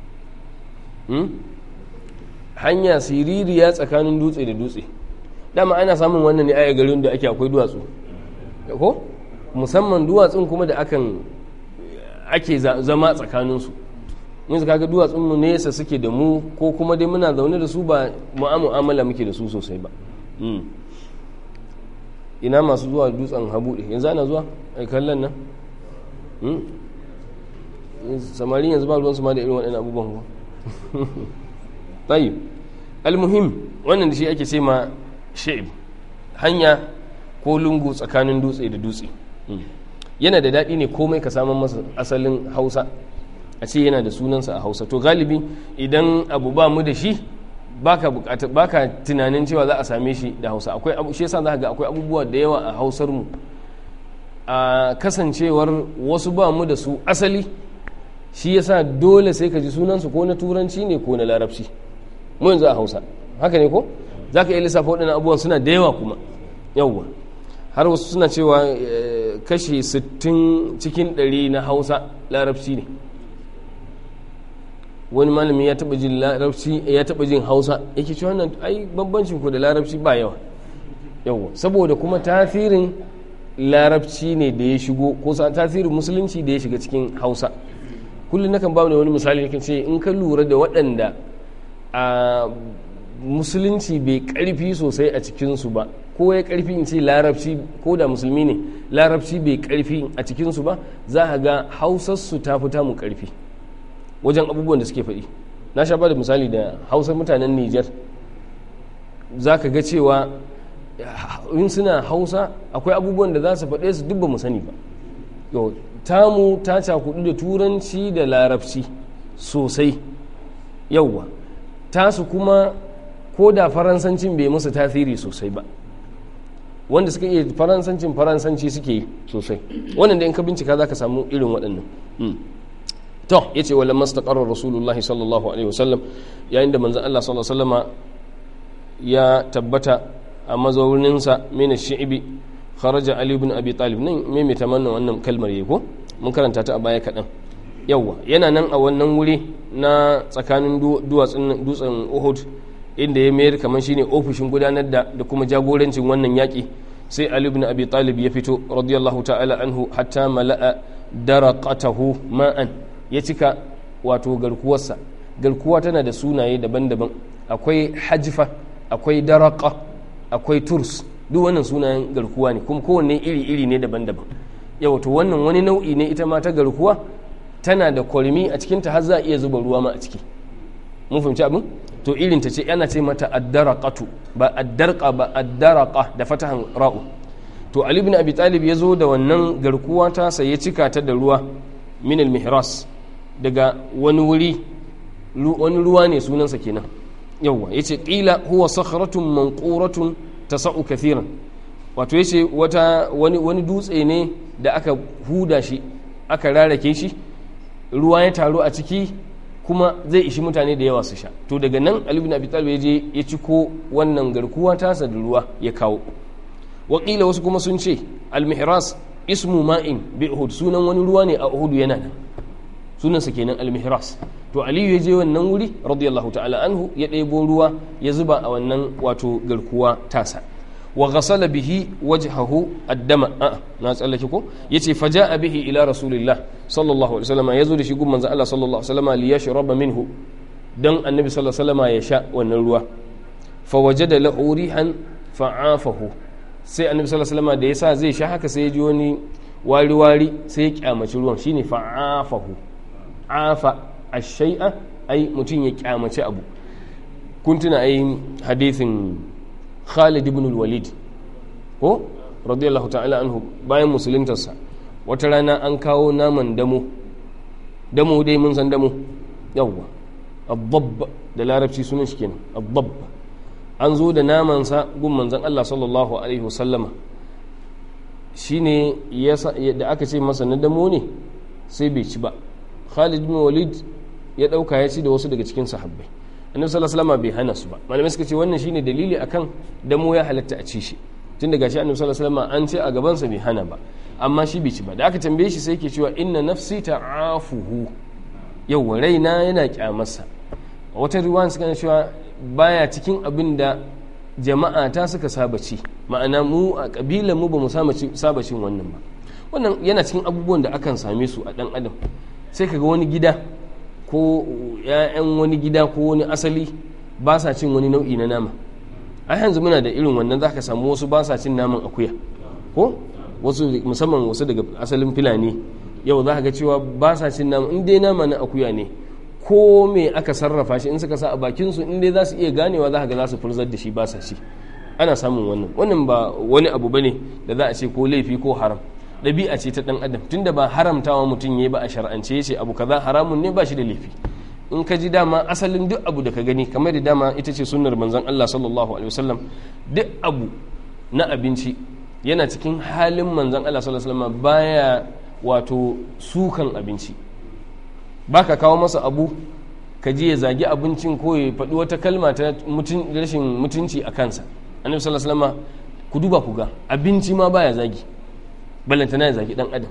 A: hanya siririya tsakanin dutse da dutse dama ana samun wannan ne a garin da ake akwai duwatsu ko musamman duwatsun kuma da akan ake zama tsakaninsu yanzu kaga duwatsun mu nesa suke da mu ko kuma dai muna zaune da su ba mu'amala muke da su sosai ba ina masu zuwa dutsen habuɗe yanzu ana zuwa a kallon nan samari yanzu ba ruwansu ma da irin waɗannan abubuwan ba tayi almuhim wannan da shi ake ce ma sha'ib hanya ko lungu tsakanin dutse da dutse yana da daɗi ne komai ka samun masa asalin hausa a ce yana da sunansa a hausa to galibi idan abu ba mu da shi baka bukata baka tunanin cewa za a same shi da hausa akwai abu shi yasa za ga akwai abubuwa da yawa a hausar mu a kasancewar wasu ba mu da su asali shi yasa dole sai ka ji sunansu ko na turanci ne ko na larabci mu yanzu a hausa haka ne ko za ka iya lissafa waɗannan abubuwan suna da yawa kuma yawwa har wasu suna cewa kashi 60 cikin 100 na hausa larabci ne wani malami ya taba jin larabci ya taba jin hausa yake cewa wannan ai bambancin ku da larabci ba yawa yawa saboda kuma tasirin larabci ne da ya shigo ko tasirin musulunci da ya shiga cikin hausa kullum nakan ba wani misali yake ce in ka lura da waɗanda a musulunci bai karfi sosai a cikinsu ba ko ya karfi in ce larabci ko da musulmi ne larabci bai karfi a cikinsu ba za a ga hausarsu ta fita mu karfi wajen abubuwan da suke faɗi na sha da misali da hausar mutanen niger za ka ga cewa in suna hausa akwai abubuwan da za su faɗe su dubba mu sani ba yau tamu ta cakudu da turanci da larabci sosai yauwa tasu kuma ko da faransancin bai musu tasiri sosai ba wanda suka iya faransancin faransanci suke yi sosai wannan da in ka bincika za ka samu irin waɗannan to ya ce wala mastaqarrar rasulullahi sallallahu alaihi wasallam yayin da manzon Allah sallallahu alaihi wasallama ya tabbata a mazauninsa mina shi'ibi kharaja ali ibn abi talib nan me mai tamanna wannan kalmar yake ko mun karanta ta a baya kaɗan yawwa yana nan a wannan wuri na tsakanin duwatsun dutsen uhud inda ya mayar kamar shine ofishin gudanar da da kuma jagorancin wannan yaƙi sai ali ibn abi talib ya fito radiyallahu ta'ala anhu hatta mala'a daraqatahu ma'an ya cika wato garkuwarsa garkuwa tana da sunaye daban-daban akwai hajfa akwai daraqa akwai turs duk wannan sunayen garkuwa ne kuma kowanne iri-iri ne daban-daban yau to wannan wani nau'i ne ita ma ta garkuwa tana da kwalmi a cikinta har za a iya zuba ruwa ma a ciki mun fahimci abin to irin ta ce ana ce mata addaraqatu ba addarqa ba addaraqa da fatahan ra'u to ali ibn abi talib ya zo da wannan garkuwa ta sai ya cika ta da ruwa min al-mihras daga wani wuri wani ruwa ne sunansa kenan yawwa yace qila huwa sakhratun manquratun tasa'u kathiran wato yace wata wani wani dutse ne da aka huda shi aka rarake shi ruwa ya taru a ciki kuma zai ishi mutane da yawa su sha to daga nan Ali ibn Abi Talib ya je ya ciko wannan garkuwa tasa da ruwa ya kawo wakila wasu kuma sun ce al-mihras ismu ma'in bi Uhud sunan wani ruwa ne a Uhud yana nan sunansa kenan al-mihras to aliyu ya je wannan wuri radiyallahu ta'ala anhu ya ɗebo ruwa ya zuba a wannan wato garkuwa tasa wa ghasala bihi wajhahu addama a na tsallake ko yace faja'a bihi ila rasulillah sallallahu alaihi wasallam yazo da shi gun manzo Allah sallallahu alaihi wasallam li yashraba minhu dan annabi sallallahu alaihi wasallam ya sha wannan ruwa fa wajada lahu rihan fa'afahu sai annabi sallallahu alaihi wasallam da yasa zai sha haka sai ya ji wani wari wari sai ya kyamaci ruwan shine fa'afahu afa ashai'a ai mutum ya kyamaci abu kun tuna ai hadithin Khalid ibn al-Walid ko radiyallahu ta'ala anhu bayan musuluntarsa wata rana an kawo naman damo damo dai mun san damo yawwa abbab da larabci sunan shi kenan abbab an zo da namansa gun manzon Allah sallallahu alaihi wasallama shine da aka ce masa na damo ne sai bai ci ba Khalid ibn Walid ya dauka ya ci da wasu daga cikin sahabbai annabi sallallahu alaihi wasallam bai hana su ba malamai suka ce wannan shine dalili akan damo ya halatta a ci shi tun daga shi annabi sallallahu alaihi wasallam an ce a gaban sa bai hana ba amma shi bai ci ba da aka tambaye shi sai yake cewa inna nafsi ta'afuhu yau raina yana kyamarsa wata riwaya suka cewa baya cikin abin da jama'a ta suka saba ci ma'ana mu a kabilan mu ba mu saba cin wannan ba wannan yana cikin abubuwan da akan same su a dan adam sai kaga wani gida ko ‘ya'yan wani gida ko wani asali ba sa cin wani nau'i na nama a yanzu muna da irin wannan za ka samu wasu ba sa cin naman akuya ko wasu musamman wasu daga asalin filani yau za ka ga cewa ba sa cin nama in dai nama na akuya ne ko me aka sarrafa shi in suka sa a bakinsu in dai za su iya ganewa za ka ga za su furzar da shi ba sa ci ana samun wannan wannan ba wani abu bane da za a ce ko laifi ko haram ɗabi'a ce ta ɗan adam tunda ba haramtawa mutum ya ba a shar'ance ya ce abu kaza haramun ne ba shi da laifi in ka ji dama asalin duk abu da ka gani kamar da dama ita ce sunnar manzon Allah sallallahu alaihi wasallam duk abu na abinci yana cikin halin manzon Allah sallallahu alaihi wasallam baya wato sukan abinci baka kawo masa abu ka ji ya zagi abincin ko ya faɗi wata kalma ta rashin mutunci a kansa annabi sallallahu alaihi wasallam ku duba ku ga abinci ma baya zagi ballantana ya zagi dan adam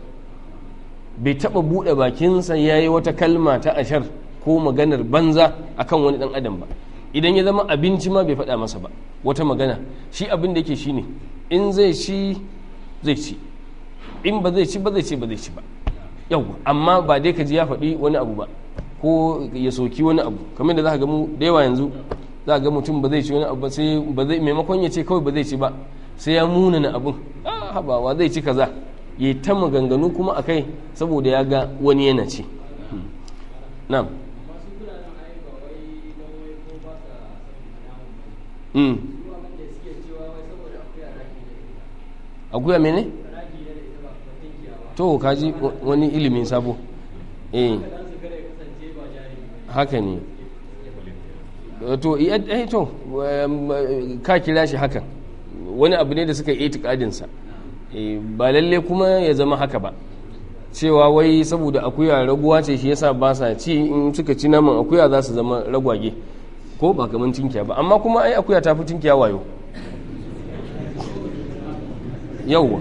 A: bai taba bude bakinsa ya yi wata kalma ta ashar ko maganar banza akan wani dan adam ba idan ya zama abinci ma bai faɗa masa ba wata magana shi abin da yake shine in zai ci zai ci in ba zai ci ba zai ce ba zai ci ba yau amma ba dai ka ji ya faɗi wani abu ba ko ya soki wani abu kamar da za ka ga mu da yawa yanzu za ga mutum ba zai ci wani abu ba sai ba zai maimakon ya ce kawai ba zai ci ba sai ya munana abin ah habawa zai ci kaza ya ta maganganu kuma a kai saboda ya ga wani yana ci na'am akuya mene? to kaji wani ilimin sabo eh haka ne to eh to ka kira shi hakan wani abu ne da suka yi itikadinsa ba lalle kuma ya zama haka ba cewa wai saboda akuya raguwa ce shi yasa ba sa ci in suka ci naman akuya za su zama ragwage ko ba kamar tinkiya ba amma kuma ai akuya ta fi tinkiya wayo yauwa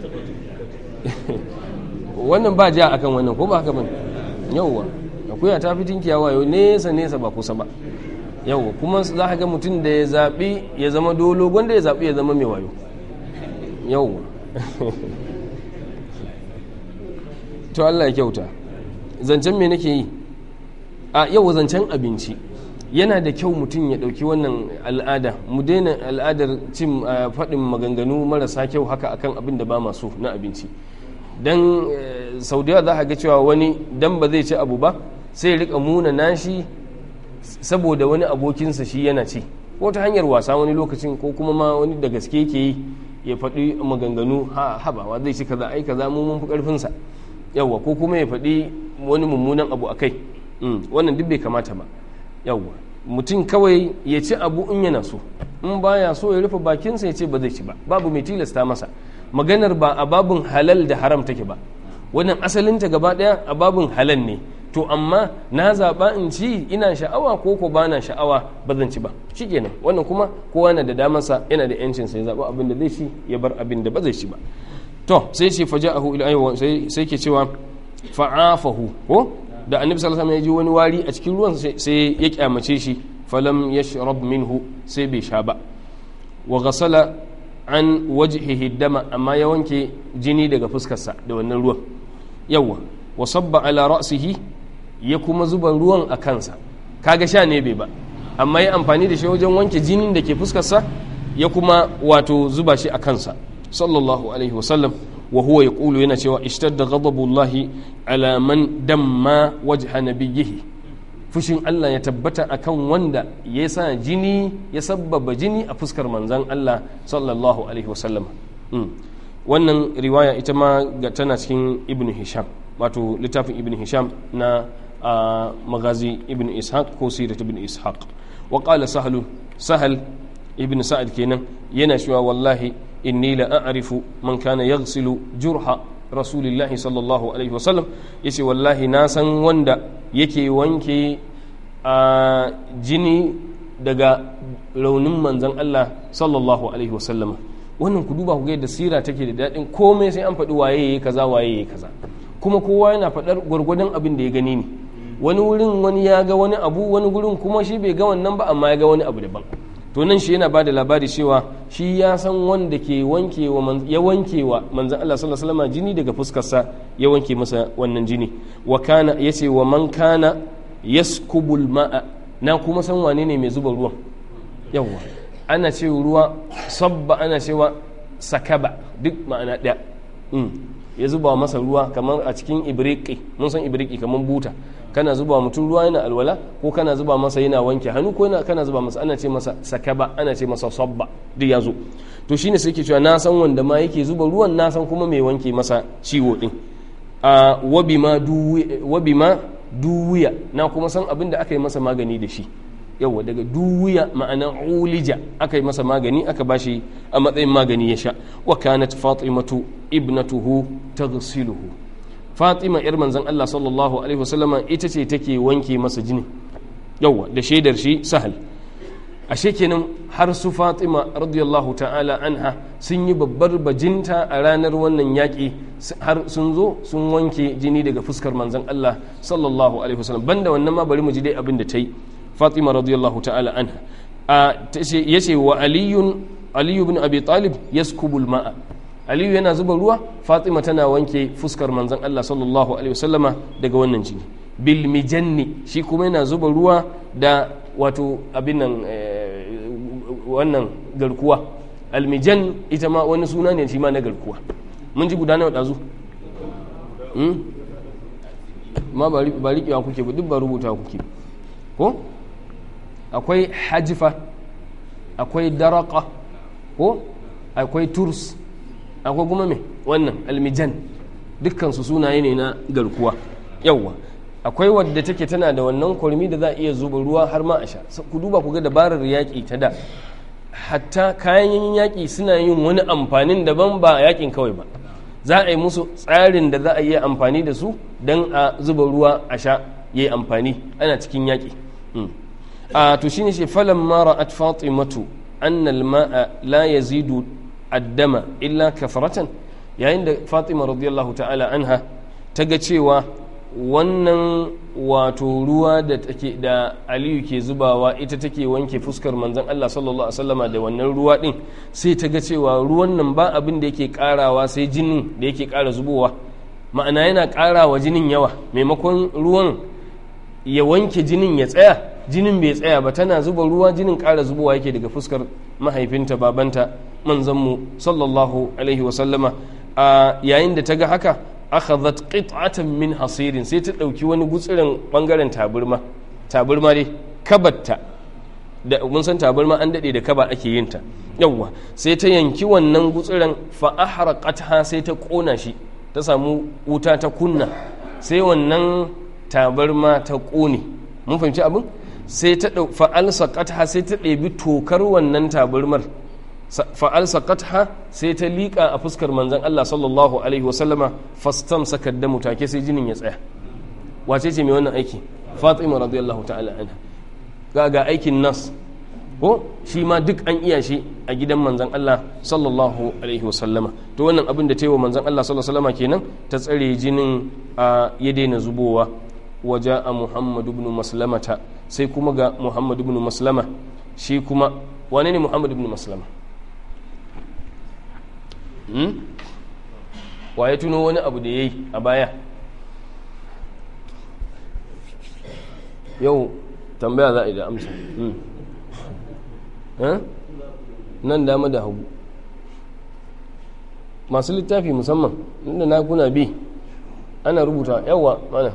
A: wannan ba ja akan wannan ko ba haka bane yauwa akuya ta fi tinkiya wayo nesa nesa ba kusa ba yauwa kuma za ka ga mutum da ya zaɓi ya zama dolo gwanda ya zaɓi ya zama mai wayo yauwa to Allah ya kyauta zancen me nake yi a yau zancen abinci yana da kyau mutum ya ɗauki wannan al'ada mu daina al'adar cin faɗin maganganu marasa kyau haka akan abin da ba masu na abinci don sau da za a ga cewa wani dan ba zai ci abu ba sai rika muna nashi saboda wani abokinsa shi yana ci ko ta hanyar wasa wani lokacin ko kuma ma wani da gaske ke yi ya faɗi maganganu ha habawa zai ci kaza ai kaza mu mun fi ƙarfinsa yawwa ko kuma ya faɗi wani mummunan abu a kai wannan duk bai kamata ba yawwa mutum kawai ya ci abu in yana so in baya so ya rufe bakinsa ya ce ba zai ci ba babu mai tilasta masa maganar ba a babin halal da haram take ba wannan asalinta gaba ɗaya a babin halal ne to amma na zaɓa in ci ina sha'awa ko ko ba na sha'awa ba zan ci ba shikenan wannan kuma kowa na da damarsa yana da yancin sai zaɓa abin da zai ci ya bar abin da ba zai ci ba to sai ce faja'ahu ila aywa sai sai ke cewa fa'afahu ko da annabi sallallahu alaihi wasallam ya ji wani wari a cikin ruwan sai ya kyamace shi falam yashrab minhu sai bai sha ba wa ghasala an wajhihi dama amma ya wanke jini daga fuskarsa da wannan ruwan yawa wa sabba ala ra'sihi ya kuma zuba ruwan a kansa kaga sha ne bai ba amma ya amfani da shi wajen wanke jinin da ke fuskarsa ya kuma wato zuba shi a kansa sallallahu alaihi wasallam wa huwa yaqulu yana cewa ishtadda ghadabullahi ala man damma wajha nabiyhi fushin Allah ya tabbata akan wanda ya sa jini ya sabbaba jini a fuskar manzan Allah sallallahu alaihi wasallam wannan riwaya ita ma tana cikin ibn hisham wato littafin ibn hisham na magazi ibn ishaq ko sirat ibn ishaq wa qala sahlu sahal ibn sa'ad kenan yana cewa wallahi inni la a'rifu man kana yaghsilu jurha rasulillahi sallallahu alaihi wasallam yace wallahi na san wanda yake wanke a jini daga raunin manzan Allah sallallahu alaihi wasallama wannan ku duba ku ga yadda sira take da daɗin komai sai an faɗi waye yayi kaza waye yayi kaza kuma kowa yana faɗar gwargwadon abin da ya gani ne wani wurin wani ya ga wani abu wani gurin kuma shi bai ga wannan ba amma ya ga wani abu daban to nan shi yana ba da labari cewa shi ya san wanda ke wanke wa ya wanke wa manzan Allah sallallahu alaihi wasallam jini daga fuskarsa ya wanke masa wannan jini wa kana yace wa man kana yaskubul ma'a na kuma san wane ne mai zuba ruwan yawwa ana ce ruwa sabba ana cewa sakaba duk ma'ana ɗaya ya zuba masa ruwa kamar a cikin ibriki mun san ibriki kamar buta kana zuba mutum ruwa yana alwala ko kana zuba masa yana wanke hannu ko kana zuba masa ana ce masa sakaba ana ce masa sabba duk ya zo to shine sai ke cewa na san wanda ma yake zuba ruwan na san kuma mai wanke masa ciwo din a wabima duwiya na kuma san abin da aka yi masa magani da shi yawa daga duwiya ma'ana ulija aka yi masa magani aka bashi a matsayin magani ya sha wa kanat fatimatu ibnatuhu taghsiluhu fatima yar manzon Allah sallallahu alaihi wasallama ita ce take wanke masa jini yawa da shaidar shi sahal ashe kenan har su fatima radiyallahu ta'ala anha sun yi babbar bajinta a ranar wannan yaƙi har sun zo sun wanke jini daga fuskar manzon Allah sallallahu alaihi wasallam banda wannan ma bari mu ji dai abin da ta yi fatima radiyallahu ta'ala anha ya ce wa aliyun aliyu bin abi talib yaskubul ma'a aliyu yana zuba ruwa fatima tana wanke fuskar manzon Allah sallallahu alaihi wasallama daga wannan jini bil mijanni shi kuma yana zuba ruwa da wato abin nan wannan garkuwa almijan ita ma wani suna ne shi ma na garkuwa mun ji guda nawa ɗazu ma ba riƙewa kuke ba duk ba rubuta kuke ko akwai hajifa akwai daraka ko akwai turs akwai kuma me wannan almijan dukkansu sunaye ne na garkuwa yawwa akwai wadda take tana da wannan kurmi da za a iya zuba ruwa har ma a sha ku duba ku ga dabarar yaƙi ta da hatta kayan yaƙi suna yin wani amfanin daban ba yaƙin kawai ba za a yi musu tsarin da za a yi amfani da su don a zuba ruwa a sha ya yi amfani ana cikin yaƙi a to shine shi falan mara at fatimatu annal ma'a la yazidu addama illa kafaratan yayin da fatima radiyallahu ta'ala anha ta ga cewa wannan wato ruwa da take da aliyu ke zubawa ita take wanke fuskar manzon Allah sallallahu alaihi wasallama da wannan ruwa din sai ta ga cewa ruwan nan ba abin da yake karawa sai jinin da yake kara zubowa ma'ana yana karawa jinin yawa maimakon ruwan ya wanke jinin ya tsaya jinin bai tsaya ba tana zuba ruwa jinin kara zubowa yake daga fuskar mahaifinta babanta manzanmu sallallahu alaihi wasallama a yayin da ta ga haka akhadhat qit'atan min hasirin sai ta dauki wani gutsirin bangaren taburma taburma dai kabatta da mun san tabarma an dade da kaba ake yin ta yawwa sai ta yanki wannan gutsuran fa ahraqatha sai ta kona shi ta samu wuta ta kunna sai wannan tabarma ta kone mun fahimci abin sai ta fa'al saqatha sai ta ɗebi tokar wannan tabarmar fa'al saqatha sai ta liƙa a fuskar manzon Allah sallallahu alaihi wasallama fastam sakar da mutake sai jinin ya tsaya wace ce mai wannan aiki Fatima radiyallahu ta'ala anha ga ga aikin nas ko shi ma duk an iya shi a gidan manzon Allah sallallahu alaihi wasallama to wannan abin da ta yi wa manzon Allah sallallahu alaihi wasallama kenan ta tsare jinin ya daina zubowa waje a Muhammad ibn Maslamata sai kuma ga Muhammad ibn Maslama shi kuma wane ne Muhammad ibn Maslama wa ya tuno wani abu da ya yi a baya yau tambaya za a yi da amsa nan dama da hagu masu littafi musamman inda na kuna bi ana rubuta yawa mana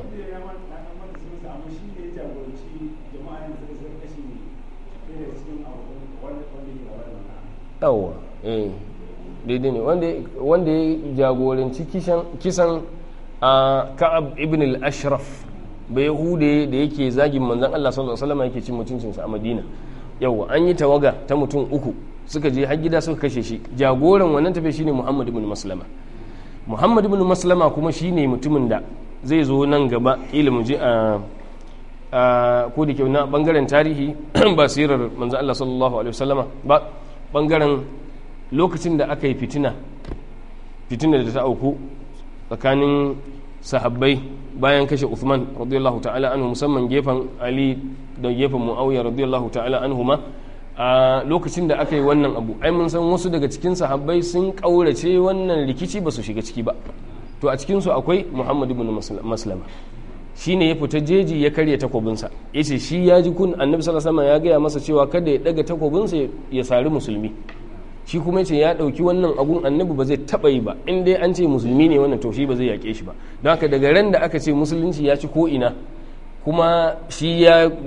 A: yawa eh daidai ne wanda ya jagoranci kisan a ka'ab ibn al-ashraf bai hude da yake zagin manzan Allah sallallahu alaihi wasallam yake cin mutuncinsa a Madina yawa an yi tawaga ta mutum uku suka je har gida suka kashe shi jagoran wannan tafiya shine Muhammad ibn Maslama Muhammad ibn Maslama kuma shine mutumin da zai zo nan gaba kila mu je a ko da ke na bangaren tarihi ba sirar manzan Allah sallallahu alaihi wasallama ba bangaren lokacin da aka yi fitina fitina da ta auku tsakanin sahabbai bayan kashe Uthman radiyallahu ta'ala anhu musamman gefen Ali da gefen Muawiya radiyallahu ta'ala anhu ma a lokacin da aka yi wannan abu ai mun san wasu daga cikin sahabbai sun kaurace wannan rikici ba su shiga ciki ba to a cikin su akwai Muhammad ibn Maslama shine ya fita jeji ya karya takobinsa yace shi ya ji kun Annabi sallallahu alaihi wasallam ya gaya masa cewa kada ya daga takobinsa ya sari musulmi shi kuma ce ya ɗauki wannan agun annabi ba zai taɓa yi ba in dai an ce musulmi ne wannan to shi ba zai yaƙe shi ba don haka daga ran da aka ce musulunci ya ci ko'ina kuma shi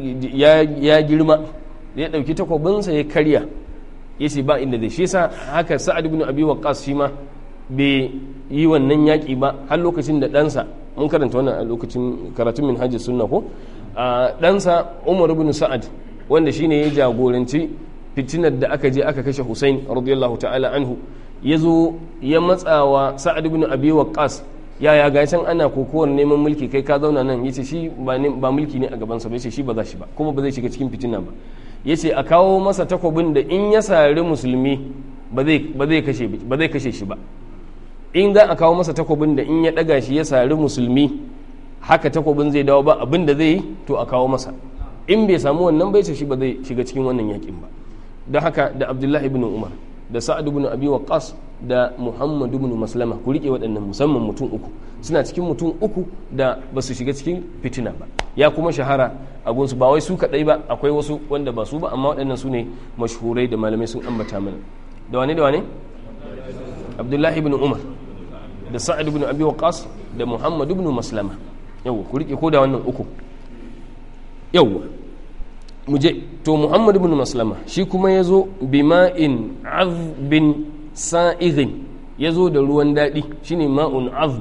A: ya girma ya ɗauki takwabinsa ya karya ya ce ba inda zai shi sa haka sa'ad ibn abi waqqas shi ma bai yi wannan yaƙi ba har lokacin da ɗansa mun karanta wannan a lokacin karatun min hajji sunna ko ɗansa umar ibn sa'ad wanda shine ya jagoranci fitinar da aka je aka kashe Hussein radiyallahu ta'ala anhu ya zo ya matsawa Sa'ad ibn Abi Waqqas ya ya ga can ana kokowar neman mulki kai ka zauna nan yace shi ba ba mulki ne a gaban sa ba yace shi ba za shi ba kuma ba zai shiga cikin fitina ba yace a kawo masa takobin da in ya sari musulmi ba zai ba zai kashe ba zai kashe shi ba in za a kawo masa takobin da in ya daga shi ya sari musulmi haka takobin zai dawo ba abin da zai yi to a kawo masa in bai samu wannan bai ce shi ba zai shiga cikin wannan yakin ba don haka da abdullahi ibn umar da sa'ad ibn abi waqqas da muhammad ibn maslama ku rike waɗannan musamman mutum uku suna cikin mutum uku da ba su shiga cikin fitina ba ya kuma shahara a gunsu ba wai su kaɗai ba akwai wasu wanda ba su ba amma waɗannan su ne mashhurai da malamai sun ambata mana da wane da wane abdullahi ibn umar da sa'ad ibn abi waqqas da muhammad ibn maslama yau ku rike ko da wannan uku yau muje to muhammad ibn maslama shi kuma ya zo bima'in azbin sa'ighin ya zo da ruwan daɗi shine ma'un azb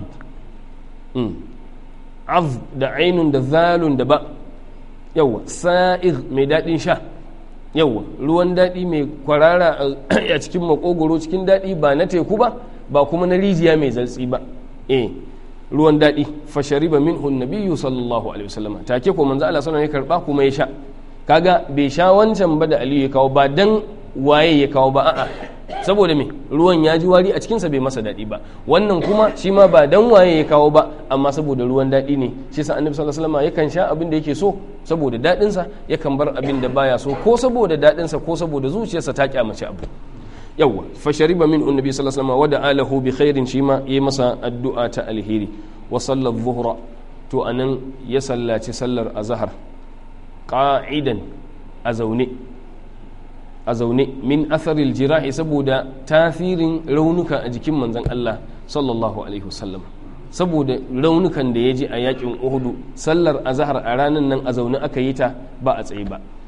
A: azb da ainun da zalun da ba yawa sa'ig mai daɗin sha yawa ruwan daɗi mai kwarara a cikin makogoro cikin daɗi ba na teku ba ba kuma na rijiya mai zartsi ba eh ruwan daɗi fashariba minhu nabiyyu sallallahu alaihi wasallam take ko manzo Allah sallallahu alaihi karba kuma ya sha kaga bai sha wancan ba da Aliyu ya kawo ba dan waye ya kawo ba a'a saboda me ruwan ya ji wari a cikinsa bai masa daɗi ba wannan kuma shi ma ba dan waye ya kawo ba amma saboda ruwan daɗi ne shi sa annabi sallallahu alaihi wasallam yakan sha abin da yake so saboda daɗinsa yakan bar abin da baya so ko saboda daɗinsa ko saboda zuciyarsa ta kyamace abu yawwa fa shariba min annabi sallallahu alaihi wasallam wa da alahu bi khairin shi ma yayi masa addu'a ta alheri wa sallar zuhra to anan ya sallaci sallar azhar qa'idan a zaune a zaune min atharil jirahi saboda tasirin raunuka a jikin manzon Allah sallallahu alaihi wasallam saboda raunukan da ya ji a yakin uhudu sallar azhar a ranar nan a zaune aka yi ta ba a tsaye ba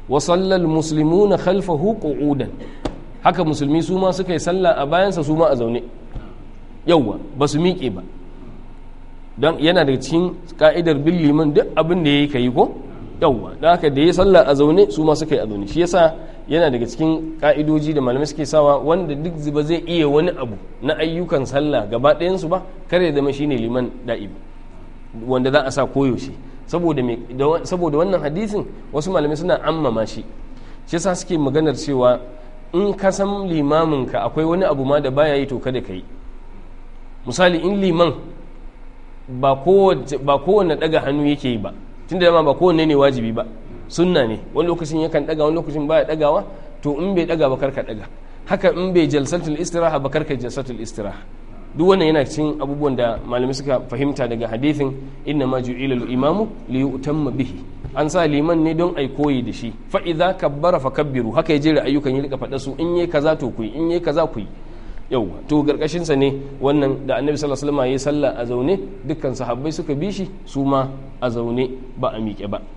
A: wa sallal muslimuna khalfahu qu'udan haka musulmi su ma suka yi sallah a bayansa su ma a zaune yauwa ba su miƙe ba don yana da cikin ka'idar bin liman duk abin da ya yi ka yi ko yauwa don haka da ya sallah a zaune su ma suka yi a zaune shi yasa yana daga cikin ka'idoji da malamai suke sawa wanda duk ba zai iya wani abu na ayyukan sallah gaba ɗayansu ba kar ya zama shine liman da'ib wanda za a sa koyaushe saboda saboda wannan hadisin wasu malamai suna ammama shi shi yasa suke maganar cewa in ka san limamin ka akwai wani abu ma da baya yi to kada ka yi misali in liman ba kowane daga hannu yake yi ba tunda dama ba kowanne ne wajibi ba sunna ne wani lokacin yakan daga wani lokacin baya dagawa to in bai daga ba karka daga haka in bai jalsatul istiraha ba karka jalsatul istiraha duk wannan yana cikin abubuwan da malamai suka fahimta daga hadithin inna ma ju'ila al-imamu li yu'tamma bihi an sa liman ne don ai koyi da shi fa idza kabbara fakabbiru haka ya jera ayyukan ya rika faɗa su in yayi kaza to ku yi in yayi kaza ku yi yauwa to garkashin sa ne wannan da annabi sallallahu alaihi wasallam yayi sallah a zaune dukkan sahabbai suka bi shi su ma a zaune ba a miƙe ba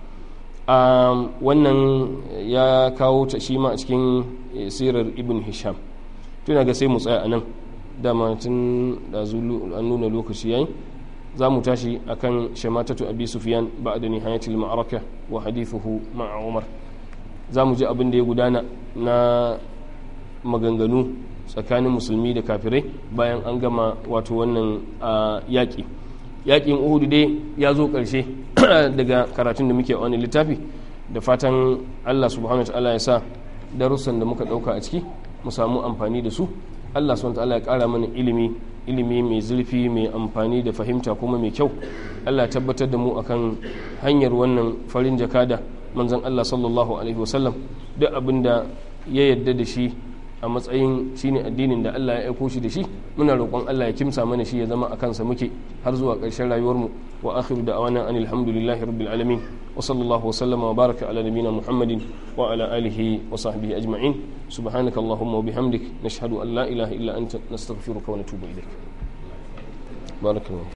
A: wannan ya kawo ta shi ma a cikin sirar ibn hisham tuna ga sai mu tsaya a nan dama tun da an nuna lokaci yayi za mu tashi akan shamatatu abi sufyan ba'da nihayatil ma'araka wa hadithuhu ma'a umar za mu ji abin da ya gudana na maganganu tsakanin musulmi da kafirai bayan an gama wato wannan yaƙi yaƙin uhudu dai ya zo ƙarshe daga karatun da muke wani littafi da fatan allah subhanahu wa ta'ala ya sa darussan da muka ɗauka a ciki mu samu amfani da su allah subhanahu wa ta'ala ya ƙara mana ilimi ilimi mai zurfi mai amfani da fahimta kuma mai kyau allah tabbatar da mu akan hanyar wannan farin jakada manzon allah sallallahu alaihi wasallam duk abin da ya yarda da shi a matsayin shine addinin da Allah ya aiko shi da shi muna roƙon Allah ya kimsa mana shi ya zama a kansa muke har zuwa ƙarshen rayuwarmu wa akhiru da'wana anil hamdulillahi rabbil alamin wa sallallahu wa sallama wa baraka ala nabiyyina muhammadin wa ala alihi wa sahbihi ajma'in subhanaka allahumma wa bihamdik nashhadu an la ilaha illa anta nastaghfiruka wa natubu ilaik barakallahu